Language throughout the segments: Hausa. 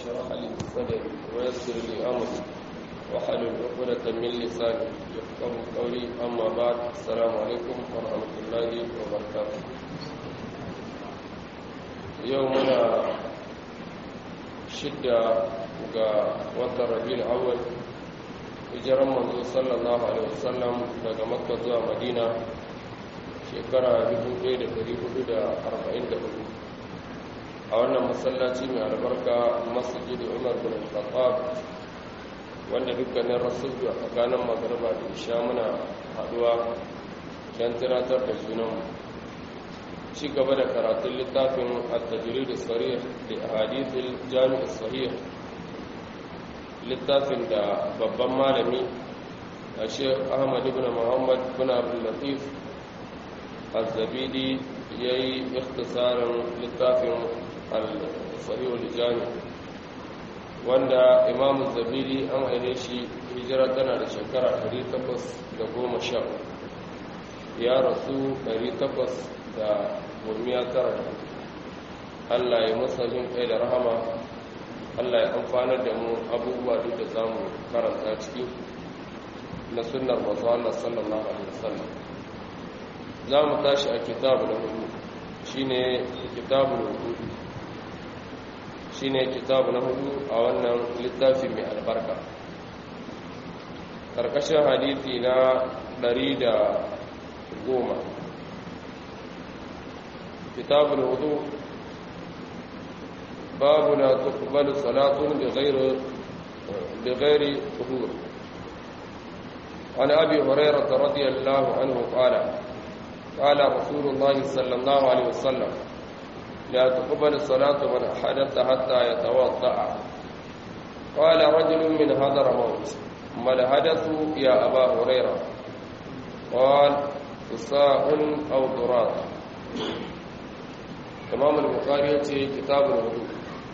اشرح لي صدري ويسر لي امري واحلل عقدة من لساني يفقه قولي اما بعد السلام عليكم ورحمة الله وبركاته يومنا شدة ga watan rabiul awwal hijiran manzo sallallahu alaihi wasallam daga makka zuwa madina shekara 1444 a wannan masallaci mai albarka masjid umar bin khattab wanda dukkanin rasulu a tsakanin magarba da isha muna haduwa don tunatar da junanmu ci gaba da karatun littafin at-tajrid as-sarih li ahadith al-jami' as-sahih littafin da babban malami a sheikh ahmad ibn muhammad bin abdullatif al-zabidi ya yi ikhtisarin littafin al-sahihul jami wanda imamu zabidi an aine shi hijira tana da shekara 810 ya rasu 819 Allah ya masa jin kai da rahama Allah ya amfanar da mu abubuwa duk da za mu karanta ciki na sunnar masu Allah sallallahu Alaihi wasallam za mu tashi a kitabu na hudu shi ne kitabu na hudu shi ne kitabu na hudu a wannan littafi mai albarka ƙarƙashin hadithi na ɗari da goma kitabu na hudu باب لا تقبل صلاة بغير بغير طهور عن أبي هريرة رضي الله عنه قال قال رسول الله صلى الله عليه وسلم لا تقبل الصلاة من حدث حتى يتوضأ قال رجل من هدر موت ما الحدث يا أبا هريرة قال فساء أو ضرات إمام البخاري كتاب الوضوء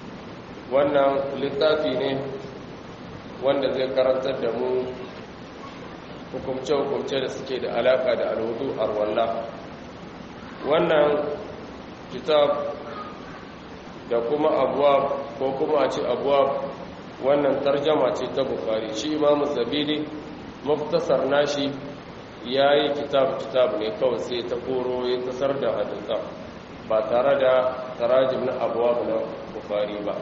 wannan littafi ne wanda zai karantar da mu hukumce-hukumce da suke da alaka da alhudu arwallah wannan kitab da kuma abuwa ko kuma a ce abuwa wannan tarjama ce ta bukari shi imamu zabidi muftasar nashi ya yi kitab-kitab ne kawai sai ta koro ya tasar da hadisa ba tare da tarajim na abuwa na bukari ba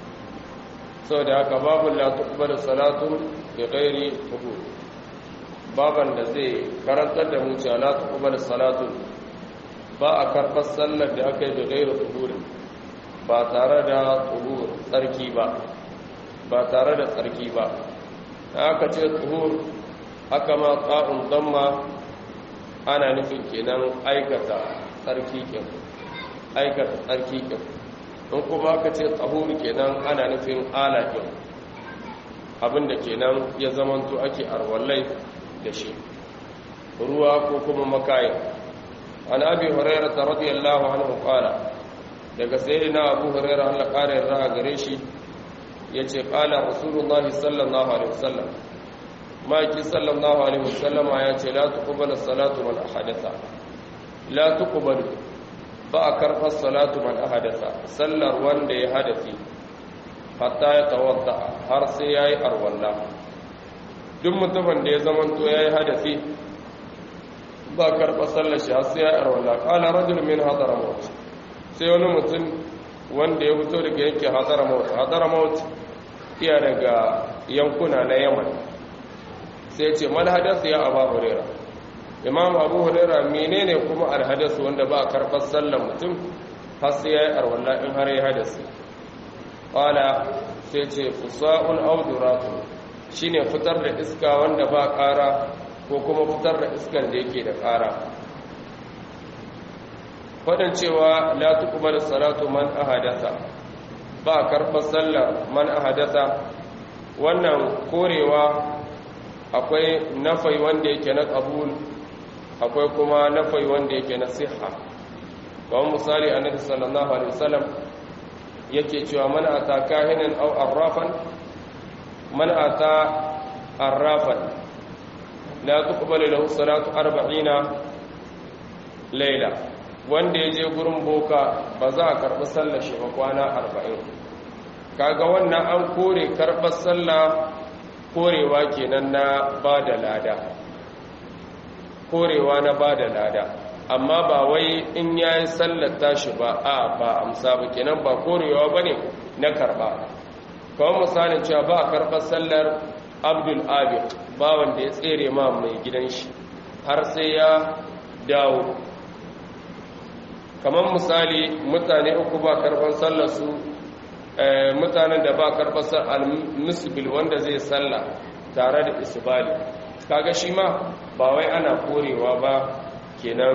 sau da haka babu latukubar salatun da gairi tuhur baban da zai karantar da mu cewa latukubar salatun ba a karfar sallar da aka yi da gairi tuhur ba tare da tuhur tsarki ba ba tare da tsarki ba aka ce tuhur aka ma ƙa'un damma ana nufin kenan aikata tsarki kyan aikata tsarki kyan in kuma aka ce tsahuru kenan ana nufin alaƙin abinda kenan ya zamanto ake arwallai da shi ruwa ko kuma makayin an abi huraira ta radiyallahu anhu qala daga sayyidina abu huraira Allah ƙara yarda a gare shi yace qala rasulullahi sallallahu alaihi wasallam maki sallallahu alaihi wasallam ya ce la tuqbalu salatu man ahadatha la tuqbalu ba a karfar salatu man ahadasa sallar wanda ya hadafi hatta ya tawadda har sai ya yi arwalla duk mutumin da ya zamanto ya yi hadafi ba karfar sallar shi har sai ya yi arwalla ƙala rajul min hadara maut sai wani mutum wanda ya fito daga yanke hadara maut hadara maut iya daga yankuna na yaman sai ce mal hadasa ya aba hurera imam abu hulaira menene kuma alhadasu wanda ba a karɓar sallan mutum har sai ya yi arwallah in har ya hadasi ƙwala sai ce fusa'un auduratu shi ne fitar da iska wanda ba ƙara ko kuma fitar da iskan da yake da ƙara faɗin cewa la tuqbalu salatu man ahadasa ba a karɓar sallar man ahadasa wannan korewa akwai nafai wanda yake na ƙabul akwai kuma nafai wanda yake na siha kawai misali annabi sallallahu alaihi wasallam yake cewa man ata kahinan aw arrafan man ata arrafan la tuqbalu lahu salatu 40 layla wanda ya je gurin boka ba za a karɓi sallar shi ba kwana 40 kaga wannan an kore karɓar sallah korewa kenan na ba da lada korewa na ba da lada amma ba wai in ya yi sallar tashi ba a ba amsa ba kenan ba korewa ba ne na karɓa kawai misalin cewa ba a karɓar sallar abdul abid ba wanda ya tsere ma mai gidan shi har sai ya dawo kamar misali mutane uku ba karɓar sallar su mutanen da ba karɓar al-musbil wanda zai salla tare da isbali kaga shi ma ba wai ana korewa ba kenan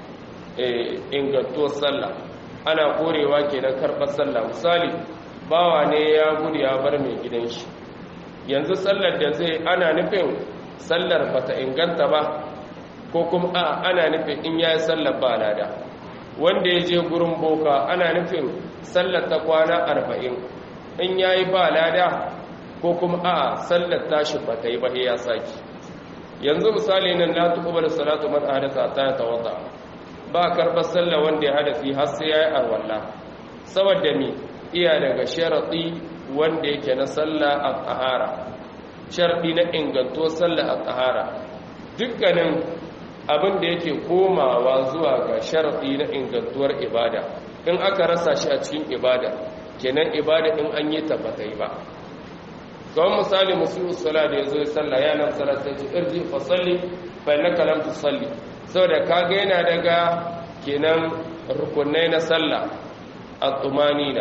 ingantuwar sallah ana korewa kenan karɓar sallah misali bawa ne ya gudu ya bar mai gidan shi yanzu sallar da zai ana nufin sallar bata inganta ba ko kuma a ana nufin in yayi sallar ba lada wanda ya je gurin boka ana nufin sallar ta kwana arba'in in yayi ba lada ko kuma a sallar tashi bata yi ba ya saki yanzu misali nan la tuqbalu salatu man ahdatha ta tawadda ba karbar sallar wanda ya hadasi har sai yayi arwalla saboda me iya daga sharadi wanda yake na sallah a tsahara sharadi na ingantuwar sallah a tsahara dukkanin abin da yake komawa zuwa ga sharadi na ingantuwar ibada in aka rasa shi a cikin ibada kenan ibada in an yi tabbatai ba kawai misali musulun sala da ya zo ya salla ya nan sala sai ce irji fa salli fa innaka lam tusalli saboda kaga yana daga kenan rukunai na sallah at-tumanina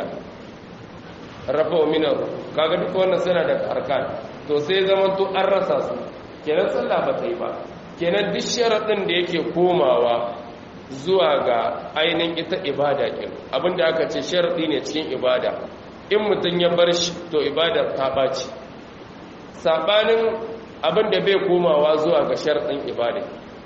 rafa min kaga duk wannan suna da arkan to sai zaman to an rasa su kenan sallah ba ta yi ba kenan duk sharadin da yake komawa zuwa ga ainihin ita ibada kin abinda aka ce sharadi ne cikin ibada in mutum ya bar shi to ibada ta baci sabanin abinda bai komawa zuwa ga sharadin ibada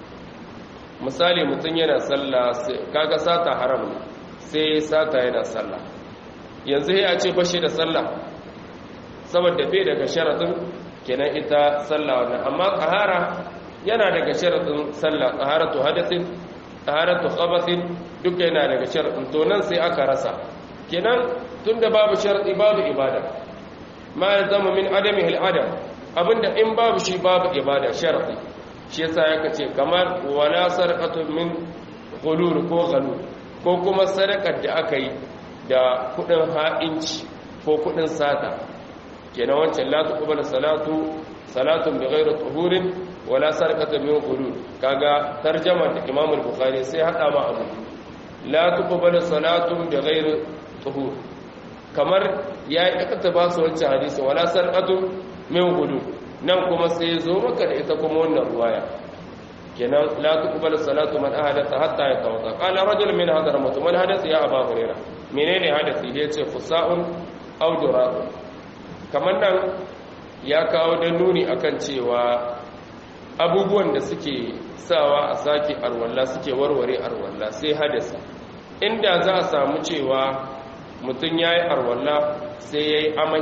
misali mutum yana sallah kaga sata haram ne sai sata yana sallah yanzu ya ce bashi da sallah saboda bai daga sharadin kenan ita sallah wannan amma tsahara yana daga sharadin sallah tsaharatu hadathin tsaharatu khabathin duka yana daga sharadin to nan sai aka rasa kenan tunda babu sharadi babu ibada ma ya zama min adami adam abinda in babu shi babu ibada sharadi shi yasa yaka ce kamar wala sarqatu min qulul ko ghalul ko kuma sadakar da aka yi da kudin ha'inci ko kudin sata kenan wancan la tuqbalu salatu salatun bighayri tuhurin wala sarqatu min qulul kaga tarjama da Imam al-Bukhari sai hada ma abu la tuqbalu salatun bighayri tuhur kamar ya yi aka ba su wancan hadisi wala sarqatu min qulul nan kuma sai zo maka da ita kuma wannan ruwaya kenan la tuqbalu salatu man ahadatha hatta yatawadda qala rajul min hadramut man hadatha ya aba huraira menene hadasi yace fusa'un aw duraqun kamar nan ya kawo da nuni akan cewa abubuwan da suke sawa a sake arwalla suke warware arwalla sai hadasi inda za a samu cewa mutum ya yi arwalla sai ya yi amai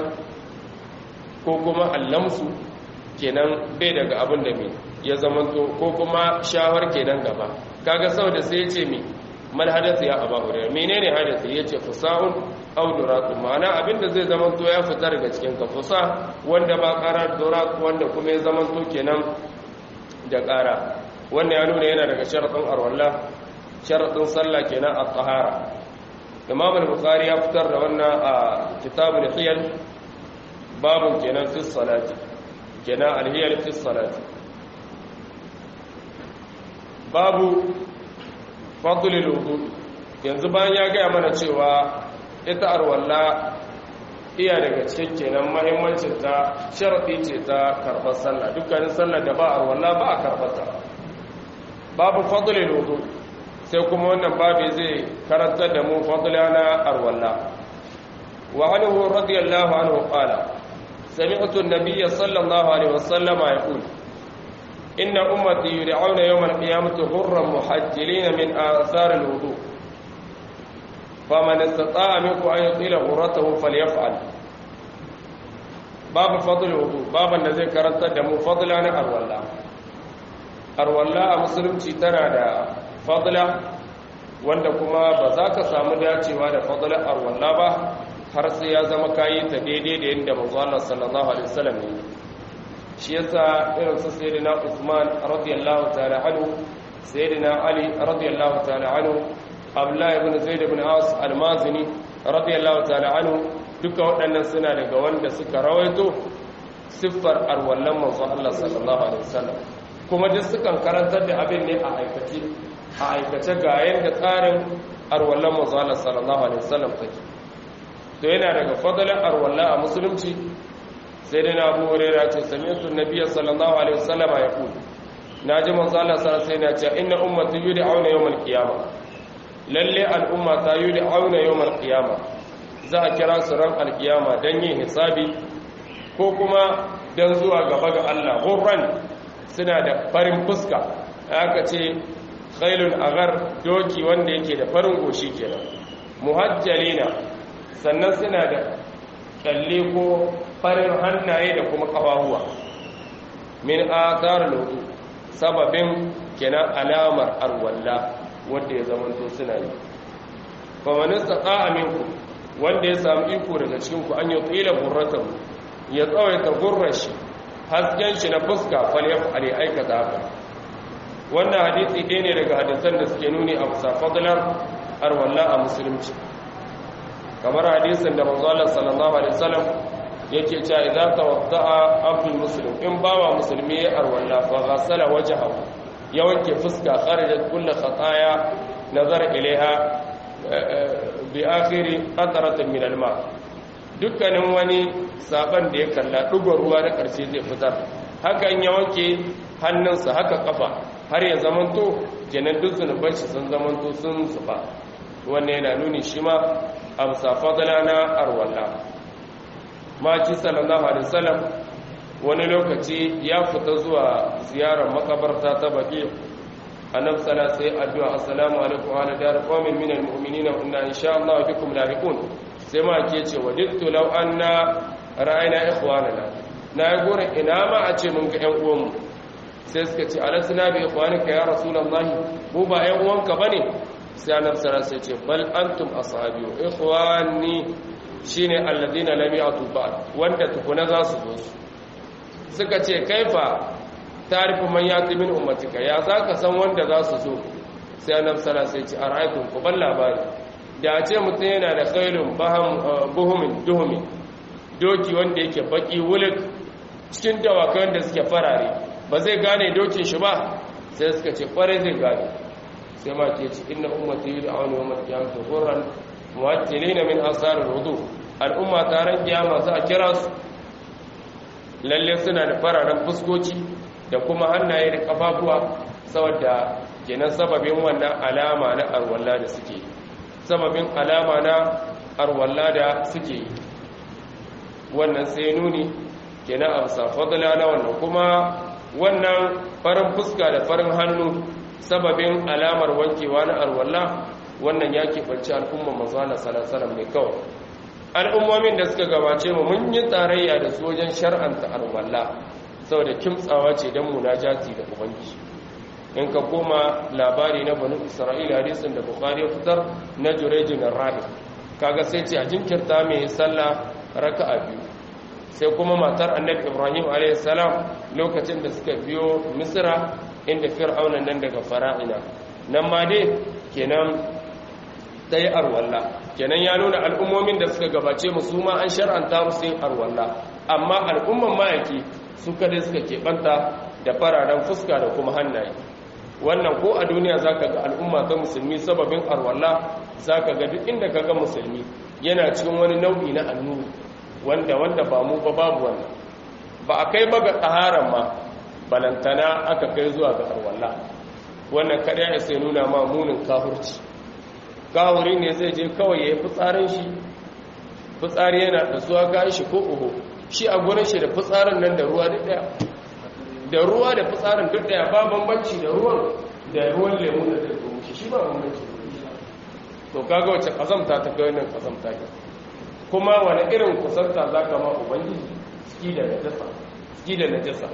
ko kuma allamsu kenan bai daga abin da mai ya zamanto ko kuma shawar kenan gaba kaga sau da sai ya ce mai mal hadasa ya aba hurairu menene hadasa ya ce fusa'un auduratu ma'ana abinda zai zamanto ya fita daga cikin ka fusa wanda ba kara durat wanda kuma ya zamanto kenan da kara wannan ya nuna yana daga sharadin arwallah sharadin sallah kenan at-tahara imam al-bukhari ya fitar da wannan a kitabul hiyal babun kenan fi salati kenan al-hiyal fi salati babu fadlul wudu yanzu bayan ya gaya mana cewa ita arwalla iya daga cikin kenan mahimmancin ta sharadi ce ta karbar sallah dukkanin sallah da ba arwalla ba a karbata babu fadlul wudu sai kuma wannan babu zai karantar da mu fadla na arwalla wa anhu radiyallahu anhu qala sami'tu an-nabiy sallallahu alaihi wasallam yaqul inna ummati yud'auna yawm al-qiyamati hurran muhajjilin min athar al-wudu فمن استطاع منكم أن يطيل غرته فليفعل باب فضل الوضوء باب الذي كرنت دم فضلا أرولا أرولا مسلم تنا دا فضلا wanda kuma ba za ka samu dacewa da fadlar arwalla ba har sai ya zama kayi ta daidai da yadda manzo Allah sallallahu alaihi wasallam ne shi yasa irin su sayyidina Uthman radiyallahu ta'ala anhu sayyidina Ali radiyallahu ta'ala anhu Abdullah ibn Zaid ibn As al-Mazini radiyallahu ta'ala anhu duka waɗannan suna daga wanda suka rawaito siffar arwallan manzo Allah sallallahu alaihi wasallam kuma duk sukan karantar da abin ne a aikace a aikace ga yanda tsarin arwallan manzo Allah sallallahu alaihi wasallam take to yana daga fadalan arwalla a musulunci sai dai na Abu Hurairah ce sami'tu an-nabiy sallallahu alaihi wasallam ya ku naji manzo Allah sallallahu alaihi wasallam ya ce inna ummati yud'auna yawm al-qiyamah lalle al'umma ta yud'auna yawm al-qiyamah za a kira su ran al-qiyama dan yin hisabi ko kuma dan zuwa gaba ga Allah hurran suna da farin fuska aka ce khailun agar doki wanda yake da farin goshi kenan muhajjalina sannan suna da kyalle ko farin hannaye da kuma kafahuwa min athar lodu sababin kenan alamar arwalla wanda ya zamanto suna yi fa man istata'a minkum wanda ya samu iko daga cikin ku an yi tsila burratahu ya tsawaita gurrashi hasken shi na fuska fal yaf'ali aikata haka wannan hadisi ɗaya ne daga hadisan da suke nuni a bisa fadlar arwalla a musulunci kamar hadisin da manzo Allah sallallahu alaihi wasallam yake cewa idza tawadda'a abdul muslim in bawa musulmi ya arwalla fa ghassala wajhahu ya wanke fuska kharajat kullu khataya nazar ilaiha bi akhiri qatratin min alma dukkanin wani saban da ya kalla dugon ruwa na karshe zai fitar hakan ya wanke hannunsa haka kafa har ya zamanto kenan duk zunuban shi sun zamanto sun zuba wannan yana nuni shi ma a bisa fadala na arwalla maki sallallahu alaihi wasallam wani lokaci ya fita zuwa ziyarar makabarta ta baki annabi sallallahu sai addu'a assalamu alaikum wa ala dar qaumin minal mu'minina wa inna insha Allah bikum lahiqun sai ma ke ce wadittu law anna ra'ayna ikhwanana na gore ina ma a ce mun ga ƴan uwanmu sai suka ce alasna bi ikhwanika ya rasulullahi mu ba ƴan uwanka bane sai annabi sallallahu alaihi ce bal antum ashabi ikhwani shine alladhina lam ya'tu ba'd wanda tukuna za su zo su suka ce kaifa tarifu man yati min ummatika ya zaka san wanda za su zo sai annabi sallallahu alaihi ce ara'aytum ku bal labari da a ce mutum yana da khairun baham buhumin duhumi doki wanda yake baki wulik cikin dawakai wanda suke farare ba zai gane dokin shi ba sai suka ce kware zai gane sai ma ke ci inna ummati yud'auna yawmal qiyamati ghurran muwajjilina min asar al-wudu al-umma taran kiyama za a kira su lalle suna da fararen fuskoci da kuma hannaye da kafafuwa saboda kenan sababin wannan alama na arwalla da suke sababin alama na arwalla da suke wannan sai nuni kenan a bisa fadla na wannan kuma wannan farin fuska da farin hannu sababin alamar wankewa na arwalla wannan ya keɓarci al'ummar mazana salasalam ne kawai al'ummomin da suka gabace mu mun yi tarayya da su wajen shar'anta arwalla saboda kimtsawa ce don munajati da ubangiji in ka koma labari na banu isra'ila hadisin da bukhari ya fitar na jurejin rahi kaga sai ce a jinkirta mai sallah raka'a biyu sai kuma matar annabi ibrahim a.s. lokacin da suka biyo misira inda fir'aunan nan daga fara'ina nan ma dai kenan ta yi arwalla kenan ya nuna al'ummomin da suka gabace musu ma an shar'anta musu yin arwalla amma al'umman mayaki su kadai suka keɓanta da fararen fuska da kuma hannaye wannan ko a duniya za ka ga al'umma ta musulmi sababin arwalla za ka ga duk inda ka ga musulmi yana cikin wani nau'i na annuri wanda wanda ba mu ba babu wannan ba a kai ba ga tsaharan ma balantana aka kai zuwa ga arwalla wannan kada ya sai nuna ma munin kahurci kahuri ne zai je kawai ya yi fitsarin shi fitsari yana da suwa kayan shi ko uhu shi a gurin shi da fitsarin nan da ruwa duk daya da ruwa da fitsarin duk daya ba bambanci da ruwan da ruwan lemu da zai kuma shi shi ba bambanci to kaga wace kazamta ta kai nan kazamta ke kuma wani irin kusanta za ka ma ubangiji ski da najasa ski da najasa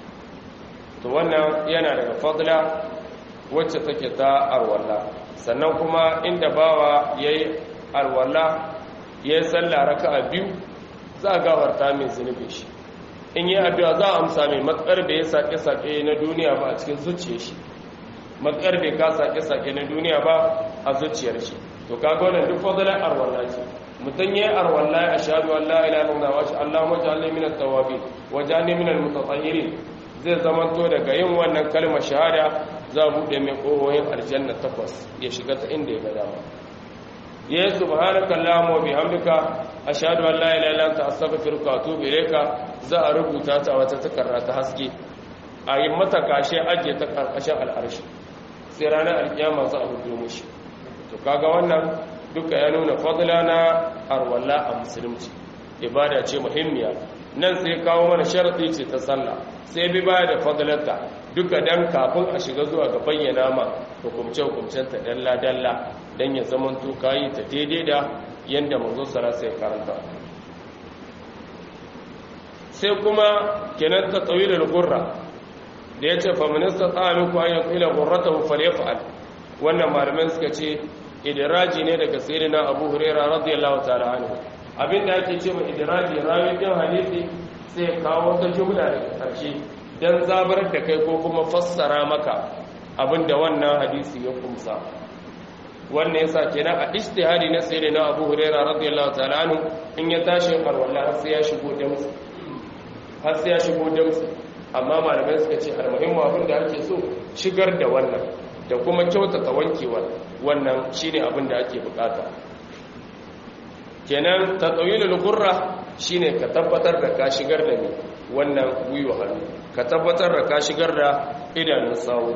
to wannan yana daga fadla wacce take ta arwalla sannan kuma inda bawa yayi arwalla ya yi sallah raka'a biyu za a gafarta mai zunubin shi in yi addu'a za a amsa mai matsar bai ya sake-sake na duniya ba a cikin zuciyar shi matsar bai ka sake-sake na duniya ba a zuciyar shi to kaga wannan duk fadalar arwalla ce mutum ya yi arwalla a shaɗu Allah ila nuna wa shi Allah wajen Allah min tawabi wajen ne min mutatahiri zai zamanto daga yin wannan kalmar shahada za a buɗe mai ƙohoyin aljanna takwas ya shiga ta inda ya ga dama ya yi subhanaka Allahumma wa bihamdika ashhadu an la ilaha illa anta astaghfiruka wa atubu ilayka za a rubuta ta wata takarda ta haske a yi mata kashe ajiye ta karkashin al'arshi sai ranar alkiyama za a hudu mushi to kaga wannan duka ya nuna fadla na arwalla a musulunci ibada ce muhimmiya nan sai kawo mana sharadi ce ta sallah sai bi baya da fadlarta duka dan kafin a shiga zuwa ga bayyana ma hukumce hukumcen ta dalla dalla dan ya zaman to kayi ta daidai da yanda manzo sallallahu alaihi karanta sai kuma kenan ta tawilul gurra da yace fa minista ta'aluku an yaqila gurratahu falyaf'al wannan malaman suka ce idiraji ne daga sayyidina Abu Huraira radiyallahu ta'ala anhu abinda ake cewa idiraji rawi din hadisi sai kawo wata jumla daga karshe dan zabar da kai ko kuma fassara maka abinda wannan hadisi ya kumsa wannan yasa kenan a ijtihadi na sayyidina Abu Huraira radiyallahu ta'ala anhu in ya tashi farwalla har sai ya shigo da musu har sai ya shigo da musu amma malamai suka ce almuhimmu abin da ake so shigar da wannan da kuma kyautata wankewa wannan shine abin da ake bukata kenan tatawilul gurra shine ka tabbatar da ka shigar da ni wannan gwiwa hannu ka tabbatar da ka shigar da idanun sawu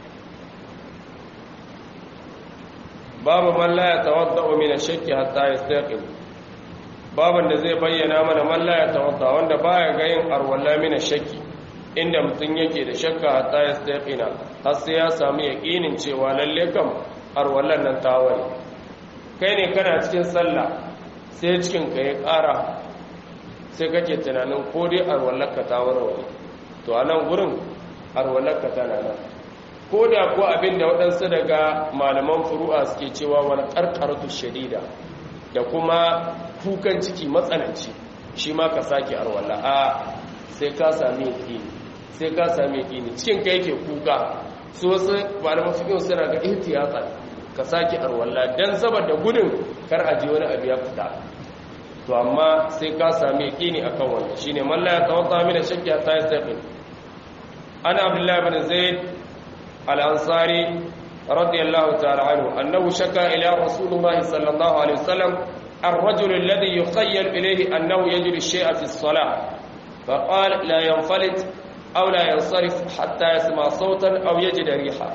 babu man la yatawaddau min ash-shakki hatta yastaqim baban da zai bayyana mana man la yatawadda wanda baya ga yin arwalla min ash-shakki inda mutum yake da shakka hatta yastaqina har sai ya samu yaqinin cewa lalle kam arwallan nan ta ware kai ne kana cikin sallah sai cikin ka ya ƙara sai kake tunanin ko dai arwallarka ta warware to a nan gurin arwallarka tana nan ko da ko abin da waɗansu daga malaman furu'a suke cewa wani ƙarƙartu shadida da kuma kukan ciki matsananci shi ma ka sake arwalla a sai ka sami yaƙini sai ka sami yaƙini cikin ka yake kuka su wasu malaman fikin suna ga ihtiyatsa ka sake arwalla dan saboda gudun kar a je wani abu ya fita to amma sai ka sami yaƙini akan wannan shine man la yatawadda min shakki hatta yastaqim ana abdullahi bin zaid al-ansari radiyallahu ta'ala anhu annahu shaka ila rasulullah sallallahu alaihi wasallam الرجل الذي يخيل إليه أنه يجري الشيء في الصلاة فقال لا ينفلت أو لا ينصرف حتى يسمع صوتا أو يجد ريحا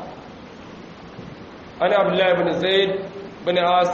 أنا عبد الله بن زيد بن عاص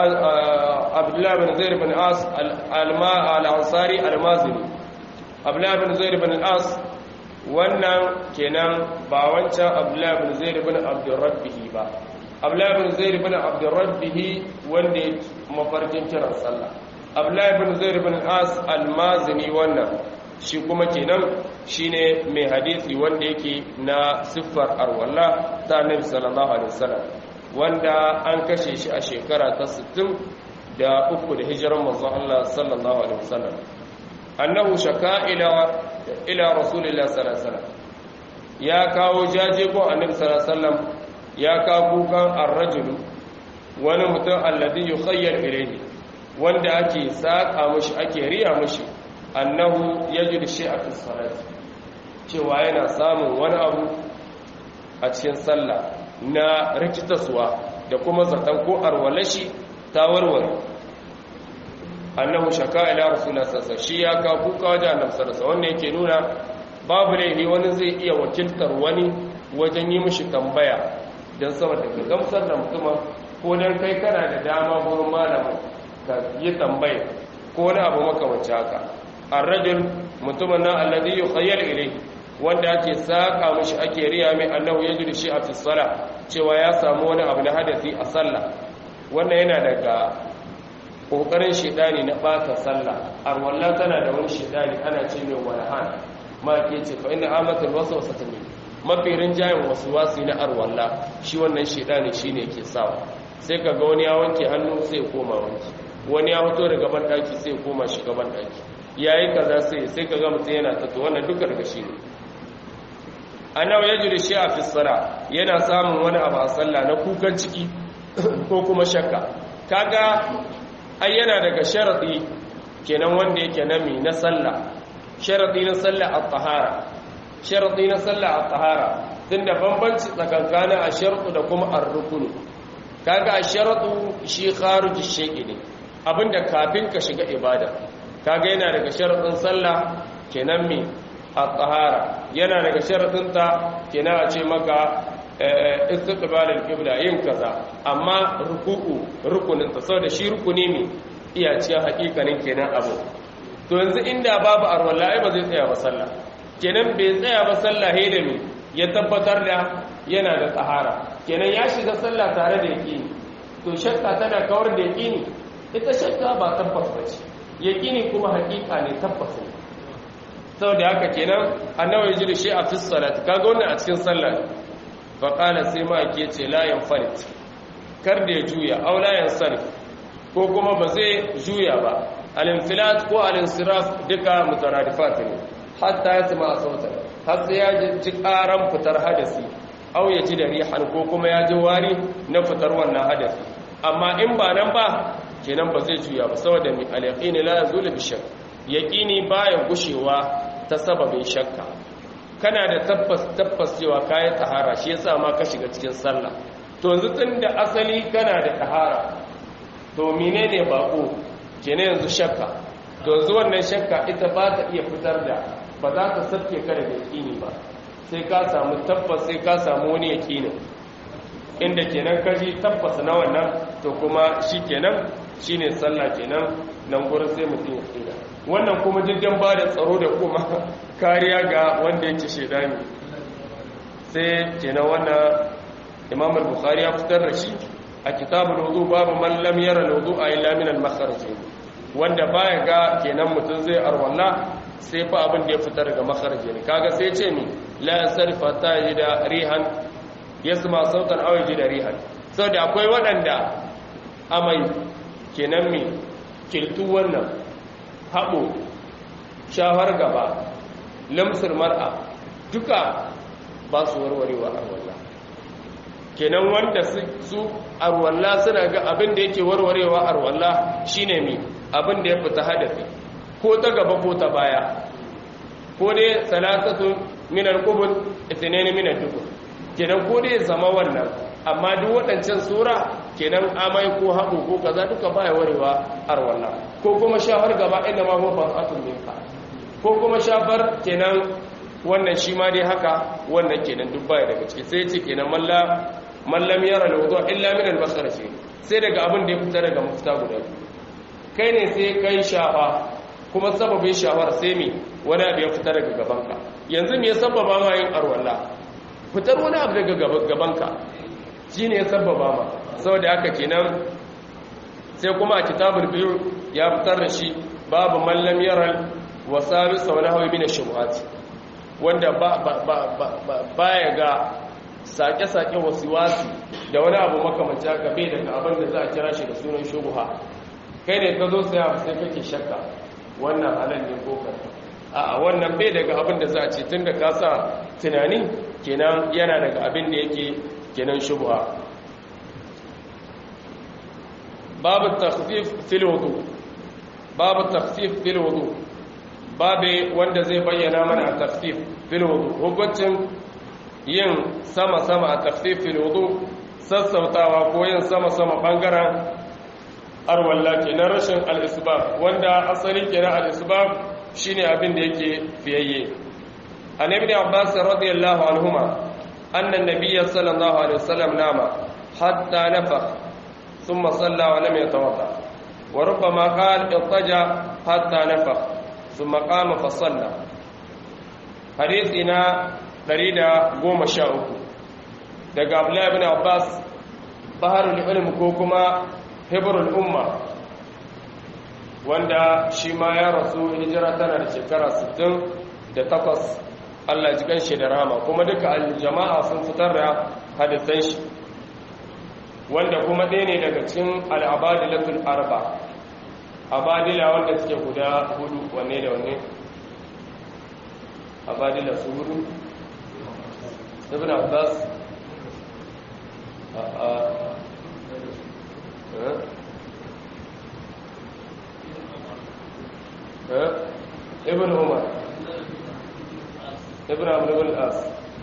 عبد الله بن زيد بن عاص الأنصاري المازني عبد الله بن زيد بن العاص wannan kenan ba wancan abdullahi bin zaid bin abdurrabbihi ba abdullahi bin zaid bin abdurrabbihi wanda ya mafarkin kiran sallah abdullahi bin zaid bin as almazini wannan shi kuma kenan shine mai hadisi wanda yake na siffar arwalla ta annabi sallallahu alaihi wasallam wanda an kashe shi a shekara ta 60 da uku da hijiran manzon Allah sallallahu alaihi wasallam annahu shaka ila ila rasulillah sallallahu alaihi wasallam ya kawo jaje ko annabi sallallahu alaihi wasallam ya kawo kukan ar-rajul wani mutum alladhi yukhayyal ilayhi wanda ake saka mushi ake riya mushi annahu yajidu shay'a fi salati cewa yana samun wani abu a cikin sallah na rikitaswa da kuma zaton ko arwalashi ta warware annahu shaka ila rasulullah sallallahu shi ya ka kuka wajen annabi sallallahu wannan yake nuna babu laifi wani zai iya wakiltar wani wajen yi mishi tambaya dan saboda ka gamsar da mutum ko dan kai kana da dama gurin malamin ka yi tambaya ko wani abu makamanci haka ar-rajul mutumin nan alladhi yukhayyal ilayhi wanda ake saka mishi ake riya mai annahu yajidu shi a fi cewa ya samu wani abu na hadasi a sallah wannan yana daga kokarin shedani na bata sallah arwalla tana da wani shedani ana ce mai walhan ma ke ce fa inna amatul waswasatu min mafirin jayin waswasi na arwalla shi wannan shedani shine ke sawa sai kaga wani ya wanke hannu sai ya koma wanki wani ya fito daga ban daki sai koma shiga ban daki yayi kaza sai sai kaga mutum yana tato wannan duka daga shi ne annabi ya jiri shi a fisara yana samun wani abu a sallah na kukan ciki ko kuma shakka kaga ai yana daga sharadi kenan wanda yake nami na sallah sharadi na sallah at-tahara sharadi na sallah at-tahara tunda bambanci tsakankanin ashartu da kuma ar-rukunu kaga ashartu shi kharuj shay'i ne abinda kafin ka shiga ibada kaga yana daga sharadin sallah kenan mi at-tahara yana daga sharadin ta kenan a ce maka istiqbal al-qibla yin kaza amma ruku'u rukunin ta saboda shi rukuni ne iya cikin hakikanin kenan abu to yanzu inda babu arwala ai ba zai tsaya ba sallah kenan bai tsaya ba sallah he da mi ya tabbatar da yana da tsahara kenan ya shiga sallah tare da yaqini to shakka tana kawar da yaqini ita shakka ba tabbas ba ce yaqini kuma hakika ne tabbas ne saboda haka kenan annabi ya ji shi a fi salat kaga wannan a cikin sallah fa qala sai ma yake ce la yanfarit kar da ya juya aw la yansarif ko kuma ba zai juya ba al-infilat ko al-insiraf duka mutaradifat ne hatta ya tuma sauta har sai ya ji karan fitar hadasi aw ya ji da rihan ko kuma ya ji wari na fitar wannan hadasi amma in ba nan ba kenan ba zai juya ba saboda mi al-yaqini la yazulu bi shakk yaqini baya gushewa ta sababin shakka kana da tabbas tabbas cewa kai tahara shi yasa ma ka shiga cikin sallah to yanzu tunda asali kana da tahara to menene bako kenan yanzu shakka to yanzu wannan shakka ita ba ta iya fitar da ba za ta sabke ka da yaqini ba sai ka samu tabbas sai ka samu wani yaqini inda kenan kaji tabbas na wannan to kuma shikenan shine sallah kenan nan gurin sai mutum ya tsira wannan kuma jirgin ba da tsaro da kuma kariya ga wanda yake shedani sai kenan wannan imam al-bukhari ya fitar da shi a kitabul wudu babu man lam yara al-wudu'a illa min al-makharij wanda baya ga kenan mutum zai arwalla sai fa abin da ya fitar daga makharij ne kaga sai ce mi la sarfa ta da rihan yasma sautan aw da rihan saboda akwai waɗanda amai kenan mi kiltu wannan haɓo shawar gaba lamsar mar'a duka ba su warwarewa arwalla kenan wanda su arwalla suna ga abin da yake warwarewa arwalla shine mi abin da ya fita hadafi ko ta gaba ko ta baya ko dai salatatu min al-qubul ithnain min al-dubur kenan ko dai zama wannan amma duk waɗancan sura kenan amai ko haɗu ko kaza duka baya warewa arwalla ko kuma shafar gaba inda ma huwa fasatun minka ko kuma shafar kenan wannan shi ma dai haka wannan kenan duk baya daga ciki sai ce kenan malla mallam yara alwudu illa min al-basarati sai daga abin da ya fita daga mafita guda kai ne sai kai shafa kuma sababin shafar sai me wani abu ya fita daga gabanka yanzu me ya sababa ma yin arwalla fitar wani abu daga gabanka shine ya sababa ma saboda haka kenan sai kuma a kitabul biyu ya fitar da shi babu mallam yaral wasabi sau na hawa mina shubuhati wanda ba ya ga sake-sake wasi-wasi da wani abu makamanci haka bai daga abin da za a kira shi da sunan shubuha kai ne ka zo sai abu sai kake shakka wannan halal ne ko a wannan bai daga abin da za a ce tun da ka sa tunani kenan yana daga abin da yake kenan shubuha babu takhfif fil wudu babu takhfif fil wudu babu wanda zai bayyana mana takhfif fil wudu hukuncin yin sama sama a takhfif fil wudu sassautawa ko yin sama sama bangaren arwalla kenan rashin al-isbab wanda asali kenan al-isbab shine abin da yake fiyayye an ibn abbas radiyallahu anhuma anna an-nabiy sallallahu alaihi wasallam nama hatta nafakh ثم صلى ولم يتوضا وربما قال اضطجع حتى نفخ ثم قام فصلى حديثنا دريدا قوم شاؤك daga Abdullahi ibn Abbas baharul ilm ko kuma hibrul umma wanda shi ma ya rasu hijira tana da shekara 68 Allah ji ganshi da rahama kuma duka aljama'a sun fitar da hadisan shi wanda kuma ɗaya ne daga cikin al'abadilatul arba abadila wanda suke guda hudu wanne da wanne abadila su hudu ibn abbas a a ibn umar ibn amr ibn al-as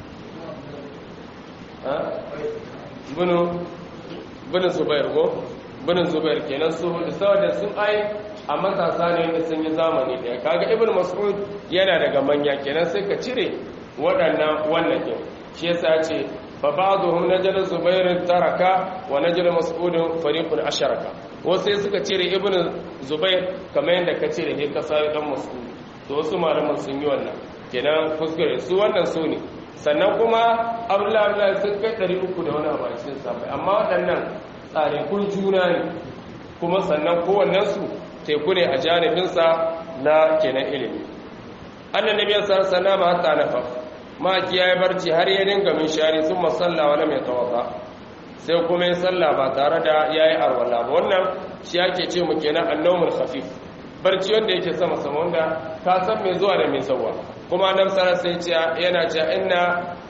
ibn ibn zubair ko ibn zubair kenan su hudu saboda sun ai a matasa ne wanda sun yi zamani daya kaga ibn mas'ud yana daga manya kenan sai ka cire waɗannan wannan din shi yasa ce fa ba'dhum najal zubair taraka wa najal mas'ud fariqun asharaka wasu sai suka cire ibn zubair kamar yadda ka cire ne ka sai dan mas'ud to wasu malaman sun yi wannan kenan kuskure su wannan su ne sannan kuma abdullahi abdullahi sun kai 300 da wani abu a cikin sabai amma waɗannan tsarikun juna ne kuma sannan kowannensu teku ne a janibinsa na kenan ilimi annan nabi sallallahu alaihi wasallam hatta nafa ma kiyaye barci har ya dinga min shari sun masalla wala mai tawaffa sai kuma ya salla ba tare da yayi arwala ba wannan shi yake ce mu kenan annawmul khafif barci wanda yake sama sama wanda ka san mai zuwa da mai sauwa kuma annabi sallallahu alaihi wasallam yana cewa inna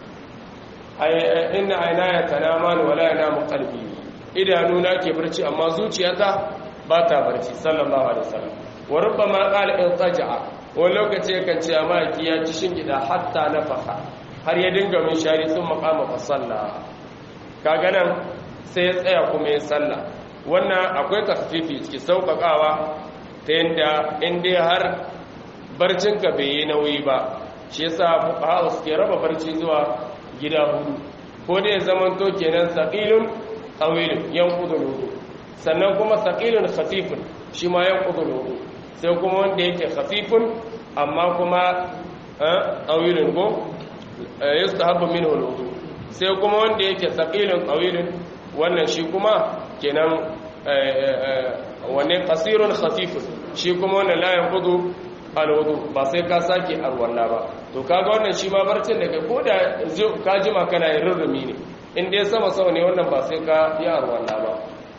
inna aynaya tanaman wala yanamu qalbi idanuna ke barci amma zuciyata ba ta barci sallallahu alaihi wasallam wa rubbama qala irtaja'a wani lokaci kan ce amma ki ya ci shingida hatta nafaka har ya dinga min shari sun maqama fa salla kaga nan sai ya tsaya kuma ya salla wannan akwai takfifi ciki sauƙaƙawa ta yanda in dai har barcinka bai yi nauyi ba shi yasa fuqaha suke raba barci zuwa gida hudu ko dai zamanto kenan saqilun tawilun yanqudu wudu sannan kuma saqilun khafifun shi ma yanqudu wudu sai kuma wanda yake khafifun amma kuma tawilun ko yustahabbu minhu alwudu sai kuma wanda yake saqilun tawilun wannan shi kuma kenan wanne qasirun khafifun shi kuma wannan la yanqudu alwudu ba sai ka sake arwalla ba to kaga wannan shi ma barcin da kai koda ka jima kana yin rurrumi ne in dai sama sama ne wannan ba sai ka yi arwalla ba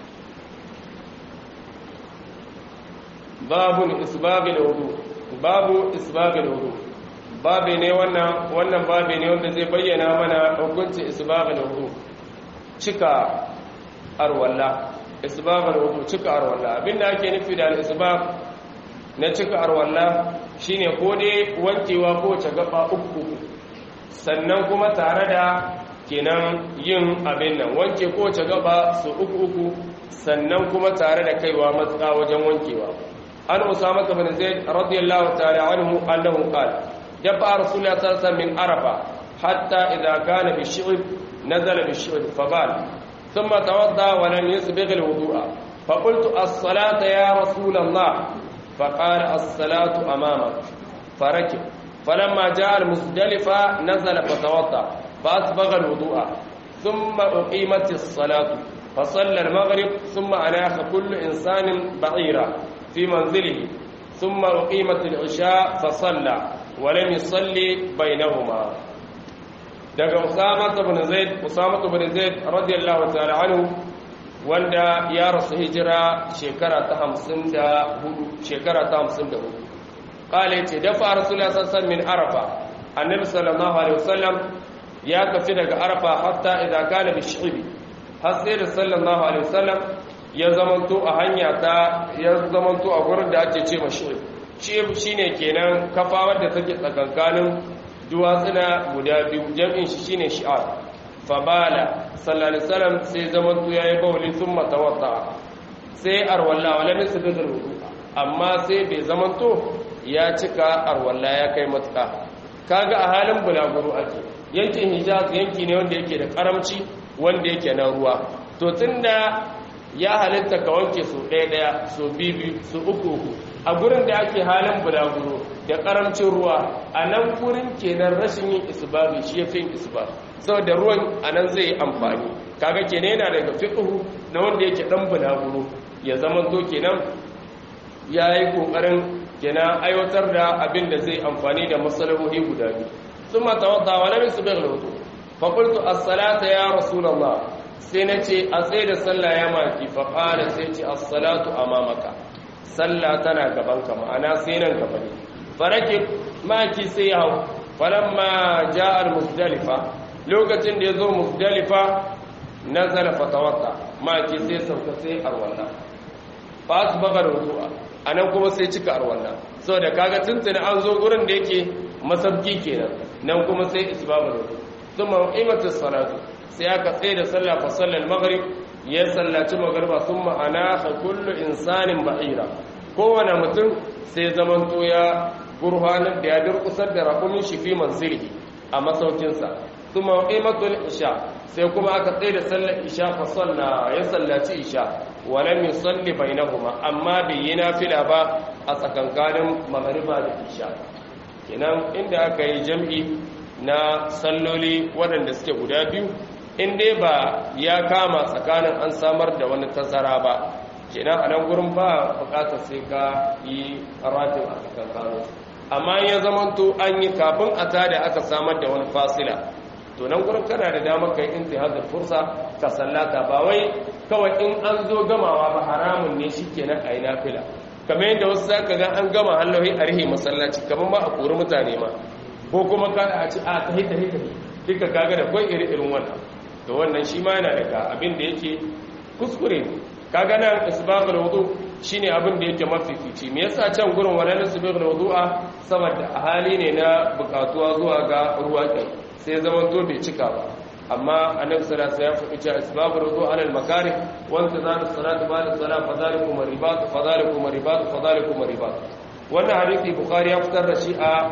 babun isbabil wudu babu isbabil wudu babe ne wannan wannan babe ne wanda zai bayyana mana hukuncin isbabil wudu cika arwalla isbabil wudu cika arwalla abinda ake nufi da al-isbab na cika arwalla shine ko dai wankewa ko wace gaba uku sannan kuma tare da kenan yin abin nan wanke ko wace gaba su uku uku sannan kuma tare da kaiwa matsa wajen wankewa an usama bin zaid radiyallahu ta'ala anhu annahu qala dafa rasulullahi sallallahu alaihi min arafa hatta idha kana bi shi'b nazala bi shi'b fabal ثم توضا ولم يسبغ الوضوء فقلت الصلاه يا رسول الله فقال الصلاة أمامك فركب فلما جاء المزدلفة نزل فتوضأ فأسبغ الوضوء ثم أقيمت الصلاة فصلى المغرب ثم أناخ كل إنسان بعيرا في منزله ثم أقيمت العشاء فصلى ولم يصلي بينهما daga Usama ibn Zaid Usama ibn Zaid radiyallahu ta'ala anhu wanda ya rasu hijira shekara ta hamsin da hudu shekara ta hamsin da hudu ƙala ce dafa rasulullah sassan min arafa annabi sallallahu alaihi wasallam ya tafi daga arafa hatta idza kana bi shi'bi har sai da sallallahu alaihi wasallam ya zamanto a hanya ta ya zamanto a gurin da ake ce mashi shi'b shine kenan kafa wadda take tsakankanin duwatsuna guda biyu jam'in shi shine shi'ar fabala sallallahu alaihi wasallam sai zaman tu yayi bawli thumma tawadda sai arwalla wala min sabidul wudu amma sai bai zaman to ya cika arwalla ya kai matuka kaga a halin bulaguro ake yankin hijaz yanki ne wanda yake da karamci wanda yake na ruwa to tunda ya halitta ka wanke su ɗaya ɗaya su bibi su uku uku a gurin da ake halin bulaguro da karamcin ruwa a nan gurin kenan rashin yin isbabi shi ya fi yin isbabi saboda ruwan a nan zai yi amfani kaga kenan yana daga fiqhu na wanda yake dan bulaguro ya zama to kenan ya yi kokarin kenan aiwatar da abin da zai amfani da masalahohi guda biyu thumma tawadda wa lam yusbigh al-wudu fa qultu as-salata ya rasulullah sai nace a tsaye da sallah ya maki fa qala sai ce as-salatu amamaka sallah tana gaban ka ma'ana sai nan gaba ne farake maki sai ya hau falamma ja'al musdalifa lokacin da yazo musdalifa nazala fatawatta maki sai sauka sai arwalla fa asbaga rudu'a anan kuma sai cika arwalla saboda kaga tuntuni an zo gurin da yake masabki kenan nan kuma sai isbabu rudu thumma imatu salatu sai aka tsaye da sallah fa sallal maghrib ya sallaci magriba thumma anaha kullu insanin ba'ira kowane mutum sai zamanto ya gurhanar da ya durkusar da rakumin shi fi manzilihi a masaukinsa thumma imatul isha sai kuma aka tsaye da sallar isha fa salla ya sallaci isha walam yusalli bainahuma amma bai yi nafila ba a tsakankanin magriba da isha kenan inda aka yi jam'i na salloli waɗanda suke guda biyu in dai ba ya kama tsakanin an samar da wani tazara ba kenan a nan gurin ba bukatar sai ka yi ratin a tsakankanin amma ya zamanto an yi kafin a tada aka samar da wani fasila to nan gurin kana da damar kai intihazar fursa ka sallata ba wai kawai in an zo gamawa ba haramun ne shikenan a yi nafila kamar yadda wasu zaka ga an gama hallahi a rihe masallaci kamar ma a kori mutane ma ko kuma ka a ci a tahi tahi tahi duka kaga da kwai iri irin wannan to wannan shi ma yana daga abin da yake kuskure ne kaga nan isbagul wudu shine abin da yake mafifici me yasa can gurin wannan isbagul wudu'a saboda a hali ne na bukatuwa zuwa ga ruwa ɗin sai zaman to bai cika ba amma annabi sallallahu alaihi wasallam ya faɗi cewa isbagul wudu alal makarih wa intizar salatu ba'da salat fadhalikum ribat fadhalikum ribat fadhalikum ribat wannan hadisi bukhari ya fitar da shi a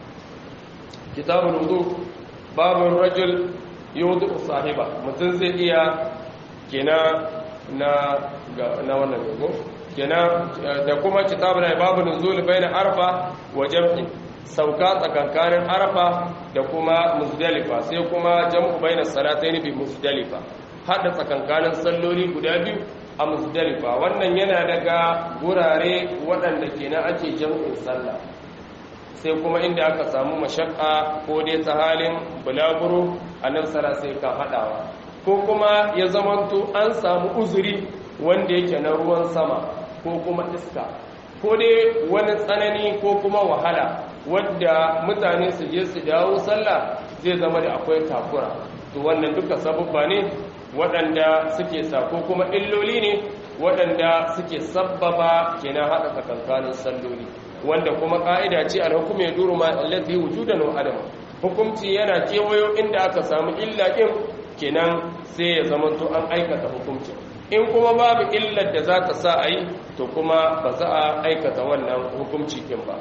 kitabul wudu babun rajul yudu sahiba mutum zai iya kina na na wannan dogo kina da kuma kitabul babu nuzul baina arfa wa jam'i sauka tsakankanin arfa da kuma muzdalifa sai kuma jam'u baina salatayn bi muzdalifa hada tsakankanin salloli guda biyu a muzdalifa wannan yana daga gurare waɗanda kenan ake jam'in sallah sai kuma inda aka samu mashakka ko dai ta halin bulaguro annabi sallallahu sai kan hadawa ko kuma ya zamanto an samu uzuri wanda yake na ruwan sama ko kuma iska ko dai wani tsanani ko kuma wahala wadda mutane su je su dawo sallah zai zama da akwai takura to wannan duka sabubba ne waɗanda suke sa ko kuma illoli ne waɗanda suke sabbaba kenan haɗa tsakankanin salloli wanda kuma ƙa'ida ce alhukum ya duru ma allati wujudan wa adam hukumci yana kewayo inda aka samu illa ɗin kenan sai ya zama to an aikata hukumci in kuma babu illar da za ta sa a yi to kuma ba za a aikata wannan hukumci ɗin ba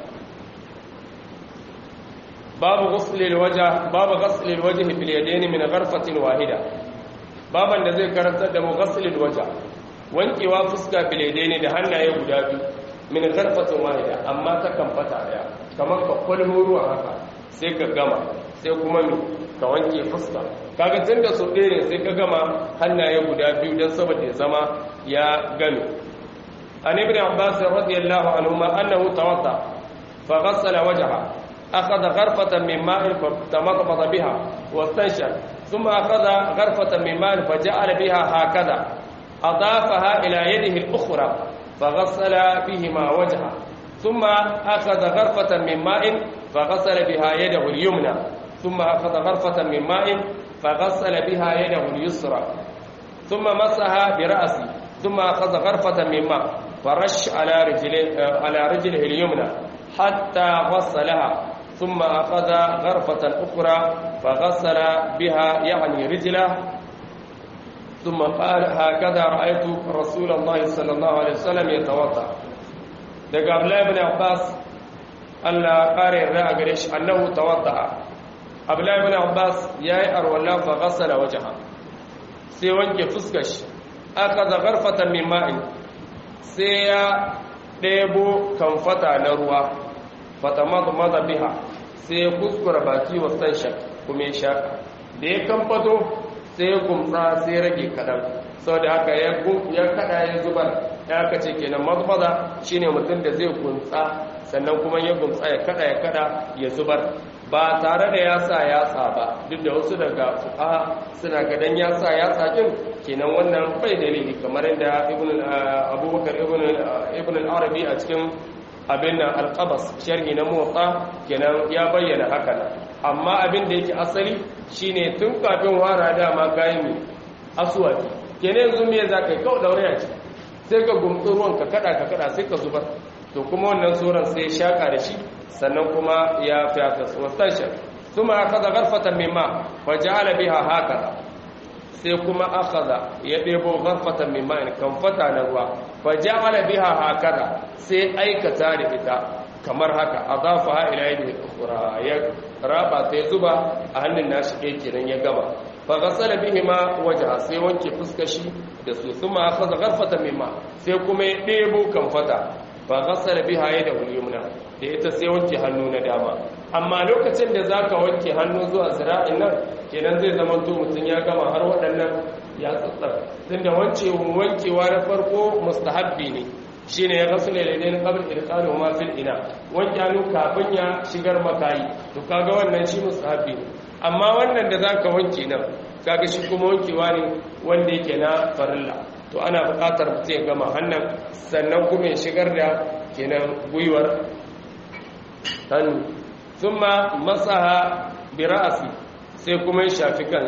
babu ghuslil wajh babu ghuslil wajh bil yadayn min gharfatin wahida baban da zai karantar da mu ghuslil wajh wankewa fuska bil yadayn da hannaye guda biyu min gharfatin wahida amma ta kamfata daya kamar ka kwalmo ruwa haka sai ka gama sai kuma mi ka wanke fuska kaga tunda so ɗaya ne sai ka gama hannaye guda biyu dan saboda ya zama ya game an ibn abbas radiyallahu anhu ma annahu tawadda fa ghassala wajha أخذ غرفة من ماء فتمضمض بها واستنشق ثم أخذ غرفة من ماء فجعل بها هكذا أضافها إلى يده الأخرى فغسل بهما وجهه ثم أخذ غرفة من ماء فغسل بها يده اليمنى ثم أخذ غرفة من ماء فغسل بها يده اليسرى ثم مسها برأسه ثم أخذ غرفة من ماء فرش على رجله على رجله اليمنى حتى غسلها ثم أخذ غرفة أخرى فغسل بها يعني رجله ثم قال هكذا رأيت رسول الله صلى الله عليه وسلم يتوضأ daga Abdullahi ibn Abbas Allah kare yarda a gare shi annahu tawadda Abdullahi ibn Abbas yayi arwala fa ghassala wajha sai wanke fuskar shi aka da garfatan min ma'in sai ya ɗebo kamfata na ruwa fatamada biha sai ya kuskura baki wa sanshak kuma ya shaka da ya kamfato sai ya gumtsa sai ya rage kadan sau da haka ya kada ya zubar ya aka ce kenan mazmaza shine mutum da zai gumtsa sannan kuma ya gumtsa ya kada ya kada ya zubar ba tare da ya sa yatsa ba duk da wasu daga fuqaha suna gadan ya sa yatsa din kenan wannan bai dalili kamar yadda ibn abubakar ibn ibn al-arabi a cikin abin nan al-qabas sharhi na muwatta kenan ya bayyana haka nan amma abin da yake asali shine tun kafin wara dama kayan mi aswaki kenan yanzu me za ka yi kawai daure a ciki sai ka gumtsi ruwan ka kada ka kada sai ka zubar to kuma wannan tsoron sai shaka da shi sannan kuma ya fiyata wasanshar ثم أخذ غرفة من ماء وجعل بها هكذا sai kuma akhadha ya debo gharfatan min ma'in kan fata na ruwa fa ja'ala biha hakada sai aikata da ita kamar haka adafaha ila yadihi ukhra ya raba sai zuba a hannun nashi ɗaya kenan ya gama fa ghasala bihima wajha sai wanke fuskar shi da su kuma akhadha gharfatan min ma sai kuma ya debo kan fata fa ghasala biha yadahu al-yumna da ita sai wanke hannu na dama amma lokacin da zaka wanke hannu zuwa zira'in nan kenan zai zama to mutum ya gama har waɗannan ya tsatsar tunda wance wankewa na farko mustahabbi ne shine ya gasule da ne qabl irqalu ma fil ina wanke hannu kafin ya shigar makayi to kaga wannan shi mustahabbi ne amma wannan da zaka wanke nan kaga shi kuma wankewa ne wanda yake na farilla to ana buƙatar mutum ya gama hannun sannan kuma ya shigar da kenan gwiwar hannu thumma masaha bi ra'si sai kuma ya shafi kan